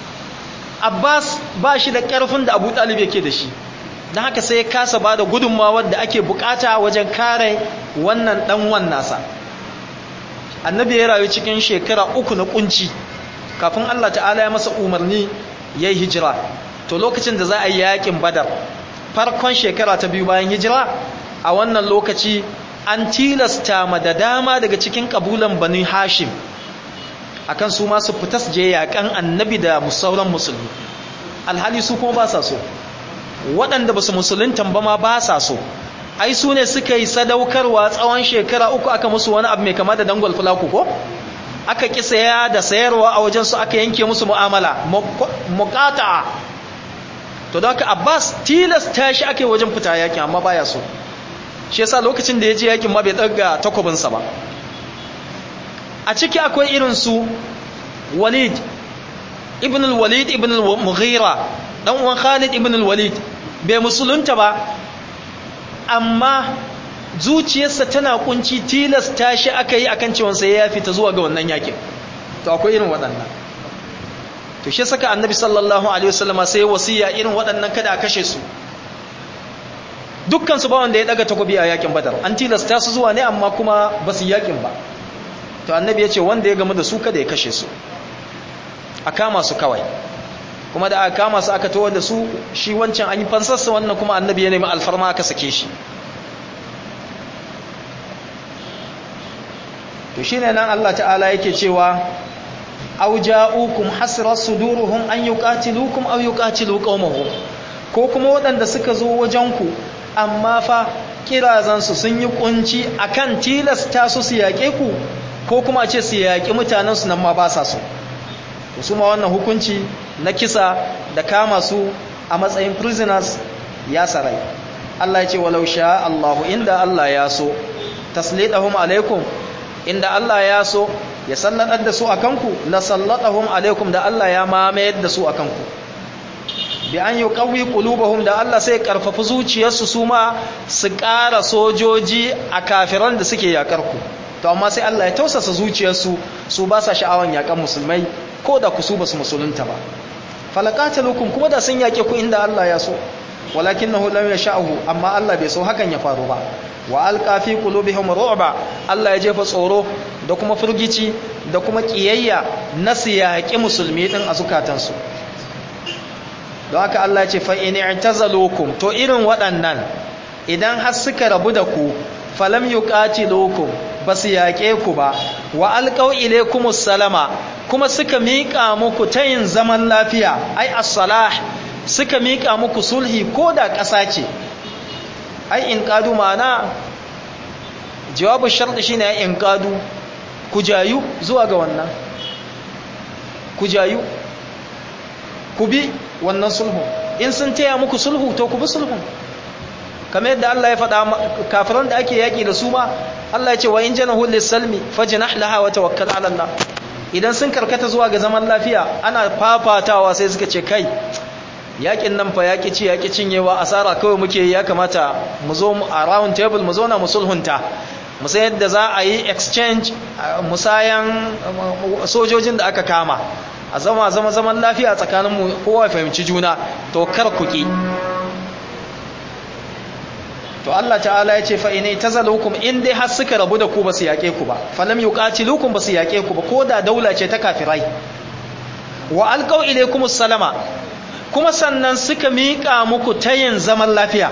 abbas ba shi da ƙarfin da abu talib yake da shi don haka sai ya kasa ba da gudunmawar da ake bukata wajen kare wannan ɗanwan nasa annabi ya rayu cikin shekara uku na kunci kafin allah ta'ala ya masa umarni ya yi hijira to lokacin da za a yi yakin badar farkon shekara ta biyu bayan hijira a wannan lokaci an tilasta ma da dama daga cikin kabulan bani hashim akan su masu fita su je yakan annabi da musauran musulmi alhali su kuma ba sa so waɗanda ba su musuluntan ba ma ba sa so ai su ne suka yi sadaukarwa tsawon shekara uku aka musu wani abu mai kama da dangwal fulaku ko aka ƙi saya da sayarwa a wajensu aka yanke musu mu'amala muƙata to da haka abbas tilasta shi ake wajen fita yakin amma baya so shi yasa lokacin da ya je yakin ma bai ɗaga takwabinsa ba a ciki akwai irin su walid ibn al-walid ibn al-mughira dan uwan khalid ibn al-walid bai musulunta ba amma zuciyarsa tana kunci tilasta shi aka yi akan cewa sai ya fita zuwa ga wannan yakin to akwai irin waɗannan to shi saka annabi sallallahu alaihi wasallama sai wasiya irin waɗannan kada a kashe su dukkan su ba wanda ya daga takobi a yakin badar an tilasta su zuwa ne amma kuma ba su yakin ba to annabi ya ce wanda ya gamu da su kada ya kashe su a kama su kawai kuma da aka kama su aka towar da su shi wancan an yi fansarsa wannan kuma annabi ya nemi alfarma aka sake shi to shi ne nan Allah ta'ala yake cewa aw ja'ukum hasrat suduruhum an yuqatilukum aw yuqatilu qaumahum ko kuma waɗanda suka zo wajenku amma fa kirazansu sun yi kunci akan tilasta su su yaƙe ku ko kuma ce su yaƙi mutanensu nan ma ba sa so su ma wannan hukunci na kisa da kama su a matsayin prisoners ya sarai Allah ya ce walau sha Allahu inda Allah ya so taslidahum alaikum inda Allah ya so ya sallatar da su akan ku la sallatahum alaikum da Allah ya mamayar da su akan ku bi an yuqawi qulubahum da Allah sai karfafa zuciyarsu su ma su ƙara sojoji a kafiran da suke yakar ku to amma sai Allah ya tausasa zuciyarsu su ba sa sha'awan yakan musulmai ko da ku su basu musulunta ba falaqatalukum kuma da sun yake ku inda Allah ya so walakinahu lam yasha'u amma Allah bai so hakan ya faru ba wa alqa fi qulubihim ru'ba Allah ya jefa tsoro da kuma furgici da kuma kiyayya na siyaki musulmi din a zukatansu don haka Allah ya ce fa in i'tazalukum to irin waɗannan idan har suka rabu da ku falam yuqatilukum basu yaƙe ku ba wa alqaw ilaykumus salama kuma suka miƙa muku tayin zaman lafiya ai as-salah suka miƙa muku sulhi ko da ƙasa ce ai in qadu mana jawabu sharti shine ai in qadu ku jayu zuwa ga wannan ku jayu ku bi wannan sulhu in sun taya muku sulhu to ku bi sulhu kamar yadda Allah ya faɗa kafiran da ake yaƙi da su ma Allah ya ce wa in janahu lis-salmi fajnah laha wa tawakkal 'ala Allah idan sun karkata zuwa ga zaman lafiya ana fafatawa sai suka ce kai yaƙin nan fa yaƙi ci yaƙi cinyewa asara kawai muke ya kamata mu zo a round table mu zauna mu sulhunta mu san yadda za a yi exchange musayan sojojin da aka kama a zama zama zaman lafiya tsakanin mu kowa ya fahimci juna to kar ku ki to Allah ta'ala ya ce fa inai tazalukum in dai har suka rabu da ku ba su yaƙe ku ba falam yuqatilukum ba su yaƙe ku ba ko da daula ce ta kafirai wa alqaw ilaykumus salama kuma sannan suka miƙa muku tayin zaman lafiya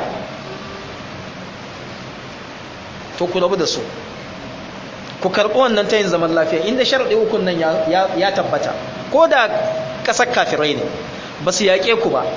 to ku rabu da su ku karɓi wannan tayin zaman lafiya inda sharɗi ukun nan ya tabbata ko da ƙasar kafirai ne ba su yaƙe ku ba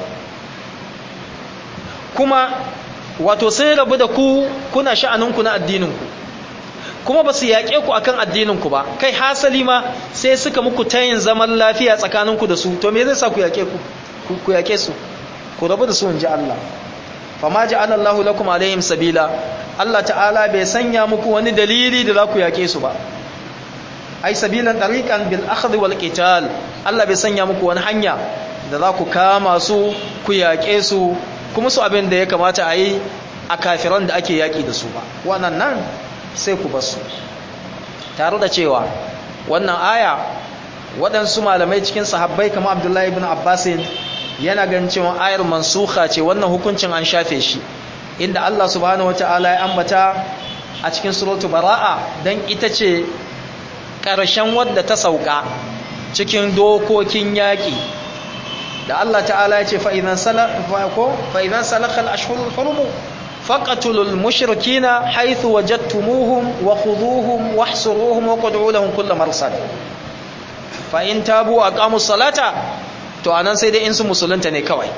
kuma wato sun rabu da ku kuna sha'aninku na addininku kuma ba su yaƙe ku akan addininku ba kai hasali ma sai suka muku tayin zaman lafiya tsakaninku da su to me zai sa ku yaƙe ku ku yaƙe su ku rabu da su in ji Allah fama ja'ala Allahu lakum alaihim sabila Allah ta'ala bai sanya muku wani dalili da za ku yaƙe su ba ai sabilan tariqan bil akhdh wal qital Allah bai sanya muku wani hanya da za ku kama su ku yaƙe su kuma su abin da ya kamata a yi a kafiran da ake yaƙi da su ba wannan nan sai ku basu tare da cewa wannan aya waɗansu malamai cikin sahabbai kamar abdullahi ibn abbasin yana ganin cewa ayar mansuha ce wannan hukuncin an shafe shi inda Allah subhanahu wataala ya ambata a cikin suratu bara'a dan ita ce ƙarshen wadda ta sauka cikin dokokin yaƙi da Allah ta'ala ya ce fa'idan salakal ashhurul hurumu faqatulul mushrikina haythu wajadtumuhum wa khudhuhum wahsuruhum wa qud'u lahum kull marsad fa in tabu aqamus salata to anan sai dai in su musulunta ne kawai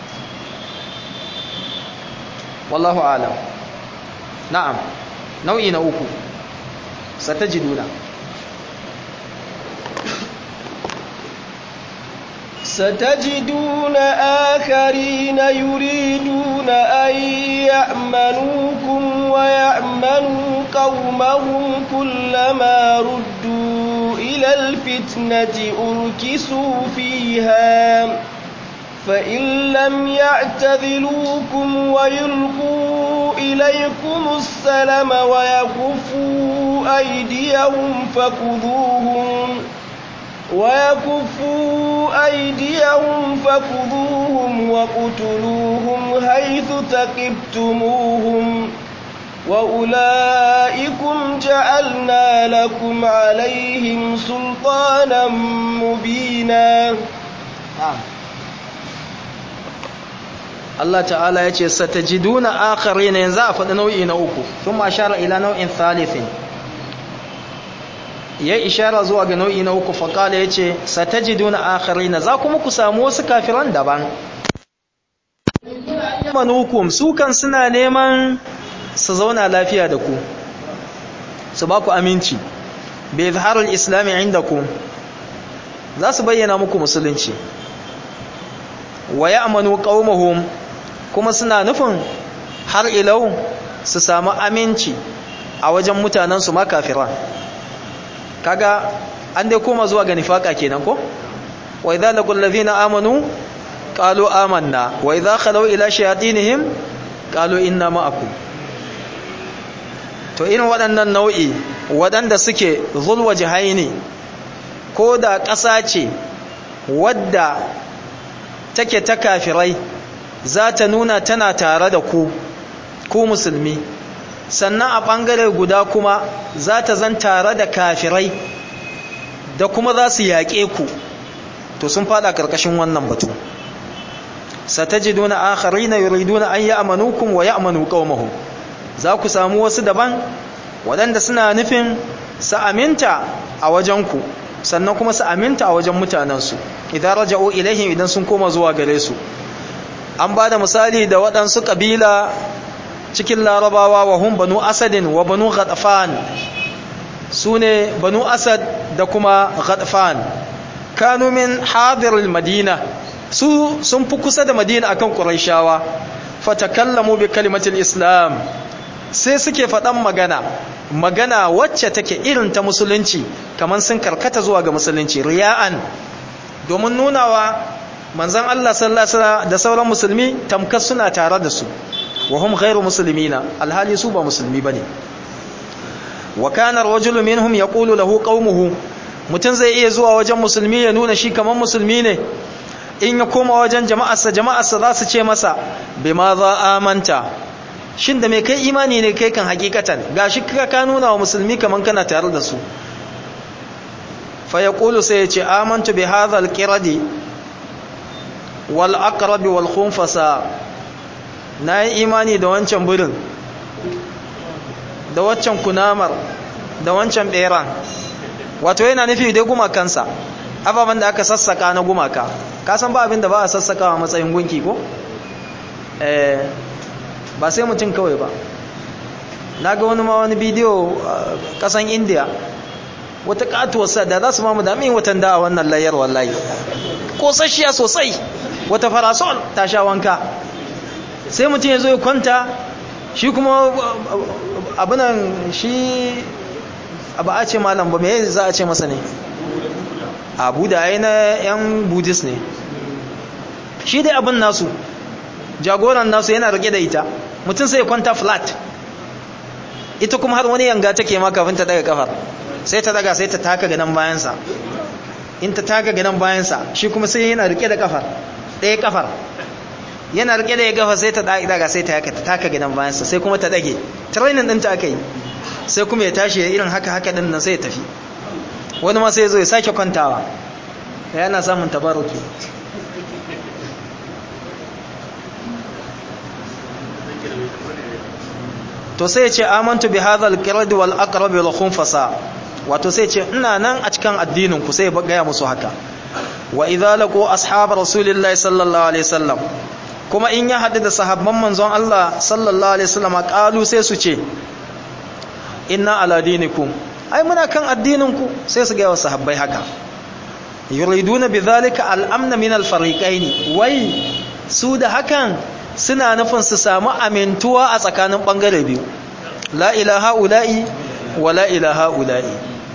wallahu a'lam na'am nau'i na uku satajiduna ستجدون آخرين يريدون أن يأمنوكم ويأمنوا قومهم كلما ردوا إلى الفتنة أركسوا فيها فإن لم يعتذلوكم ويلقوا إليكم السلم ويكفوا أيديهم فخذوهم ويكفوا أيديهم فخذوهم وقتلوهم حيث ثقفتموهم وأولئكم جعلنا لكم عليهم سلطانا مبينا نعم Allah ta'ala ya ce satajiduna akharina yanzu a faɗi nau'i na uku thumma ashara ila nau'in thalithin ya ishara zuwa ga nau'i na uku faqala yace satajiduna akharina za kuma ku samu wasu kafiran daban manukum su kan suna neman su zauna lafiya da ku su ba ku aminci bi izharul islami indakum za su bayyana muku musulunci wa ya'manu qaumahum kuma suna nufin har ilau su samu aminci a wajen mutanen su ma kafiran kaga an dai koma zuwa ga nifaka kenan ko wa idza laqul ladhina amanu qalu amanna wa idza khalu ila shayatinihim qalu inna ma'akum to irin waɗannan nau'i waɗanda suke zulwa jihaini ko da ƙasa ce wadda take ta kafirai za ta nuna tana tare da ku ku musulmi sannan a ɓangare guda kuma za ta zan tare da kafirai da kuma za su yaƙe ku to sun fada ƙarƙashin wannan batu satajiduna akharina yuriduna an ya'manukum wa ya'manu qaumahum za ku samu wasu daban waɗanda suna nufin su aminta a wajenku sannan kuma su aminta a wajen mutanensu idan raja'u ilaihim idan sun koma zuwa gare su an ba da misali da waɗansu ƙabila cikin larabawa wa hun banu asadin wa banu ghatafan su ne banu asad da kuma ghatafan kanu min hadirul madina su sun fi kusa da madina akan quraishawa fatakallamu bi kalimatil islam sai suke faɗan magana magana wacce take irin ta musulunci kamar sun karkata zuwa ga musulunci riya'an domin nunawa manzon Allah sallallahu alaihi wasallam da sauran musulmi tamkar suna tare da su wa hum ghairu muslimina alhali su ba musulmi bane wa kana ar-rajulu minhum yaqulu lahu qaumuhu mutun zai iya zuwa wajen musulmi ya nuna shi kamar musulmi ne in ya koma wajen jama'arsa jama'arsa za su ce masa bima za amanta shin da mai kai imani ne kai kan hakikatan gashi ka nuna wa musulmi kaman kana tare da su fa yaqulu sai ya ce amantu bi hadha al-qiradi wal aqrab wal khunfasa nayi imani da wancan burin da waccan kunamar da wancan beran wato yana nufi dai gumakansa ababen da aka sassaka na gumaka ka san ba abin da ba a sassaka a matsayin gunki ko eh ba sai mutum kawai ba na ga wani ma wani bidiyo kasan indiya wata katuwarsa da za su mamu damin watan da a wannan layar wallahi kosashiya sosai wata farasol ta sha wanka sai mutum ya zo ya kwanta shi kuma abinan shi abu a ce malam ba mai za a ce masa ne abu da ya na yan buddhist ne shi dai abin nasu jagoran nasu yana rike da ita mutum sai ya kwanta flat ita kuma har wani yanga take ma kafin ta daga kafar sai ta daga sai ta taka ganin bayansa in ta taka ganin bayansa shi kuma sai yana rike da kafar ɗaya kafar yana rike da ya gafa sai ta daga sai ta taka ganin bayansa sai kuma ta dage training ɗinta aka yi sai kuma ya tashi ya irin haka haka ɗin nan sai ya tafi wani ma sai ya zo ya sake kwantawa yana samun tabaruki to sai ya ce amantu bi hadha al-qird wal aqrab wal khunfasa wato sai ya ce ina nan a cikin addinin ku sai ya gaya musu haka wa idza laqu ashab rasulillahi sallallahu alaihi wasallam kuma in ya hadu da sahabban manzon Allah sallallahu alaihi wasallam qalu sai su ce inna ala dinikum ai muna kan addinin ku sai su gaya wa sahabbai haka yuriduna bidhalika al-amn min al-fariqaini wai su da hakan suna nufin su samu amintuwa a tsakanin ɓangare biyu la ilaha ula'i wa la ilaha ula'i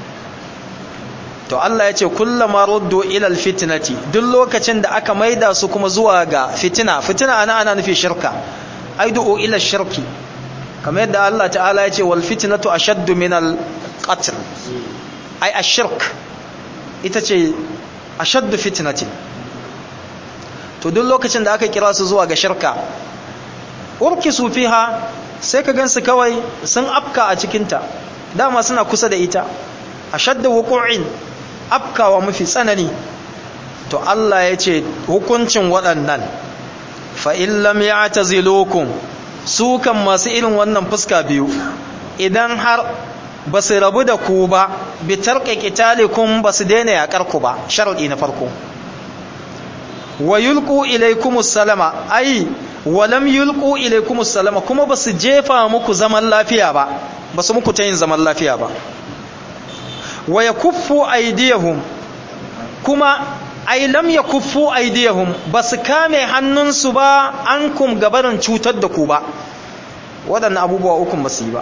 to Allah ya ce kullama ruddu ilal fitnati duk lokacin da aka maida su kuma zuwa ga fitina fitina ana ana nufi shirka ai du'u ila shirki kamar yadda Allah ta'ala ya ce wal fitnatu ashaddu min al qatl ai ashirk ita ce ashaddu fitnati to duk lokacin da aka kira su zuwa ga shirka urki su fiha sai ka gansu kawai sun afka a cikinta dama suna kusa da ita ashadda wuqu'in afkawa mafi tsanani to Allah ya ce hukuncin waɗannan fa in lam ya'tazilukum su kan masu irin wannan fuska biyu idan har ba su rabu da ku ba bi tarqi qitalikum ba su daina yakar ku ba sharadi na farko wa yulqu ilaykumus salama ai wa lam yulqu ilaykumus salama kuma basu jefa muku zaman lafiya ba basu muku tayin zaman lafiya ba wa yakuffu aydiyahum kuma ai lam yakuffu aydiyahum basu kame hannunsu ba ankum gabarin cutar da ku ba wadannan abubuwa uku basu yi ba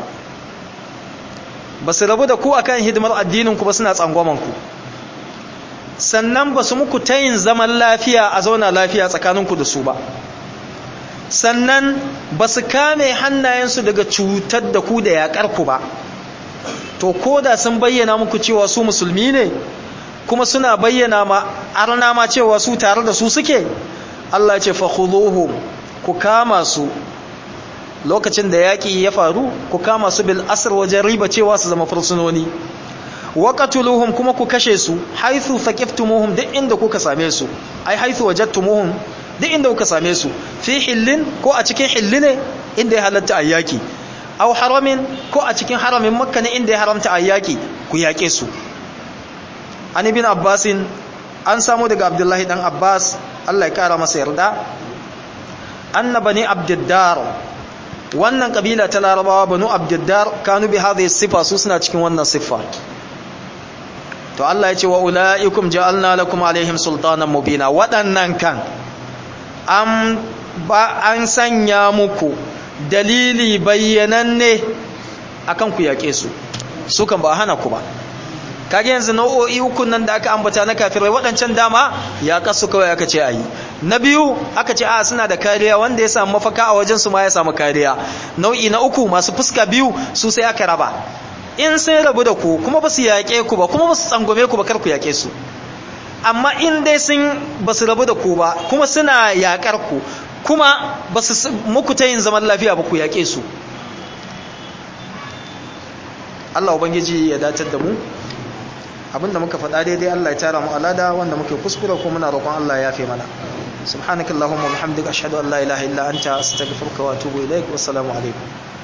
basu rabu da ku akan hidimar addinin ku ba suna tsangwaman ku sannan ba su muku tayin zaman lafiya a zauna lafiya tsakaninku da su ba sannan ba su kame hannayensu daga cutar da ku da yaƙar ku ba to ko da sun bayyana muku cewa su musulmi ne kuma suna bayyana ma arna ma cewa su tare da su suke Allah ce fa khuduhum ku kama su lokacin da yaƙi ya faru ku kama su bil asr wajen riba cewa su zama fursunoni waqatuluhum kuma ku kashe su haythu faqiftumuhum duk inda kuka same su ai haythu wajadtumuhum duk inda kuka same su fi hillin ko a cikin hilli ne inda ya halatta ayyaki aw haramin ko a cikin haramin makka ne inda ya haramta ayyaki ku yake su an ibn abbasin an samu daga abdullahi dan abbas Allah ya kara masa yarda anna bani abdiddar wannan kabila ta larabawa banu abdiddar kanu bi hadhihi sifa su suna cikin wannan siffa to Allah ya ce wa ulaikum ja'alna lakum alaihim sultanan mubina waɗannan kan an ba an sanya muku dalili bayyananne akan ku yake su su kan ba hana ku ba kage yanzu nau'o'i uku nan da aka ambata na kafirai waɗancan dama ya kasu kawai aka ce ayi na biyu aka ce a suna da kariya wanda ya samu mafaka a wajen su ma ya samu kariya nau'i na uku masu fuska biyu su sai aka raba in sun rabu da ku kuma ba su yaƙe ku ba kuma ba su tsangwame ku ba kar ku yaƙe su amma in dai sun ba su rabu da ku ba kuma suna yaƙar ku kuma ba su muku ta yin zaman lafiya ba ku yaƙe su Allah Ubangiji ya datar da mu abinda muka faɗa daidai Allah ya tara mu alada wanda muke kuskure ko muna roƙon Allah ya yafe mana subhanakallahumma wa bihamdika ashhadu an la ilaha illa anta astaghfiruka wa atubu ilaik wassalamu alaikum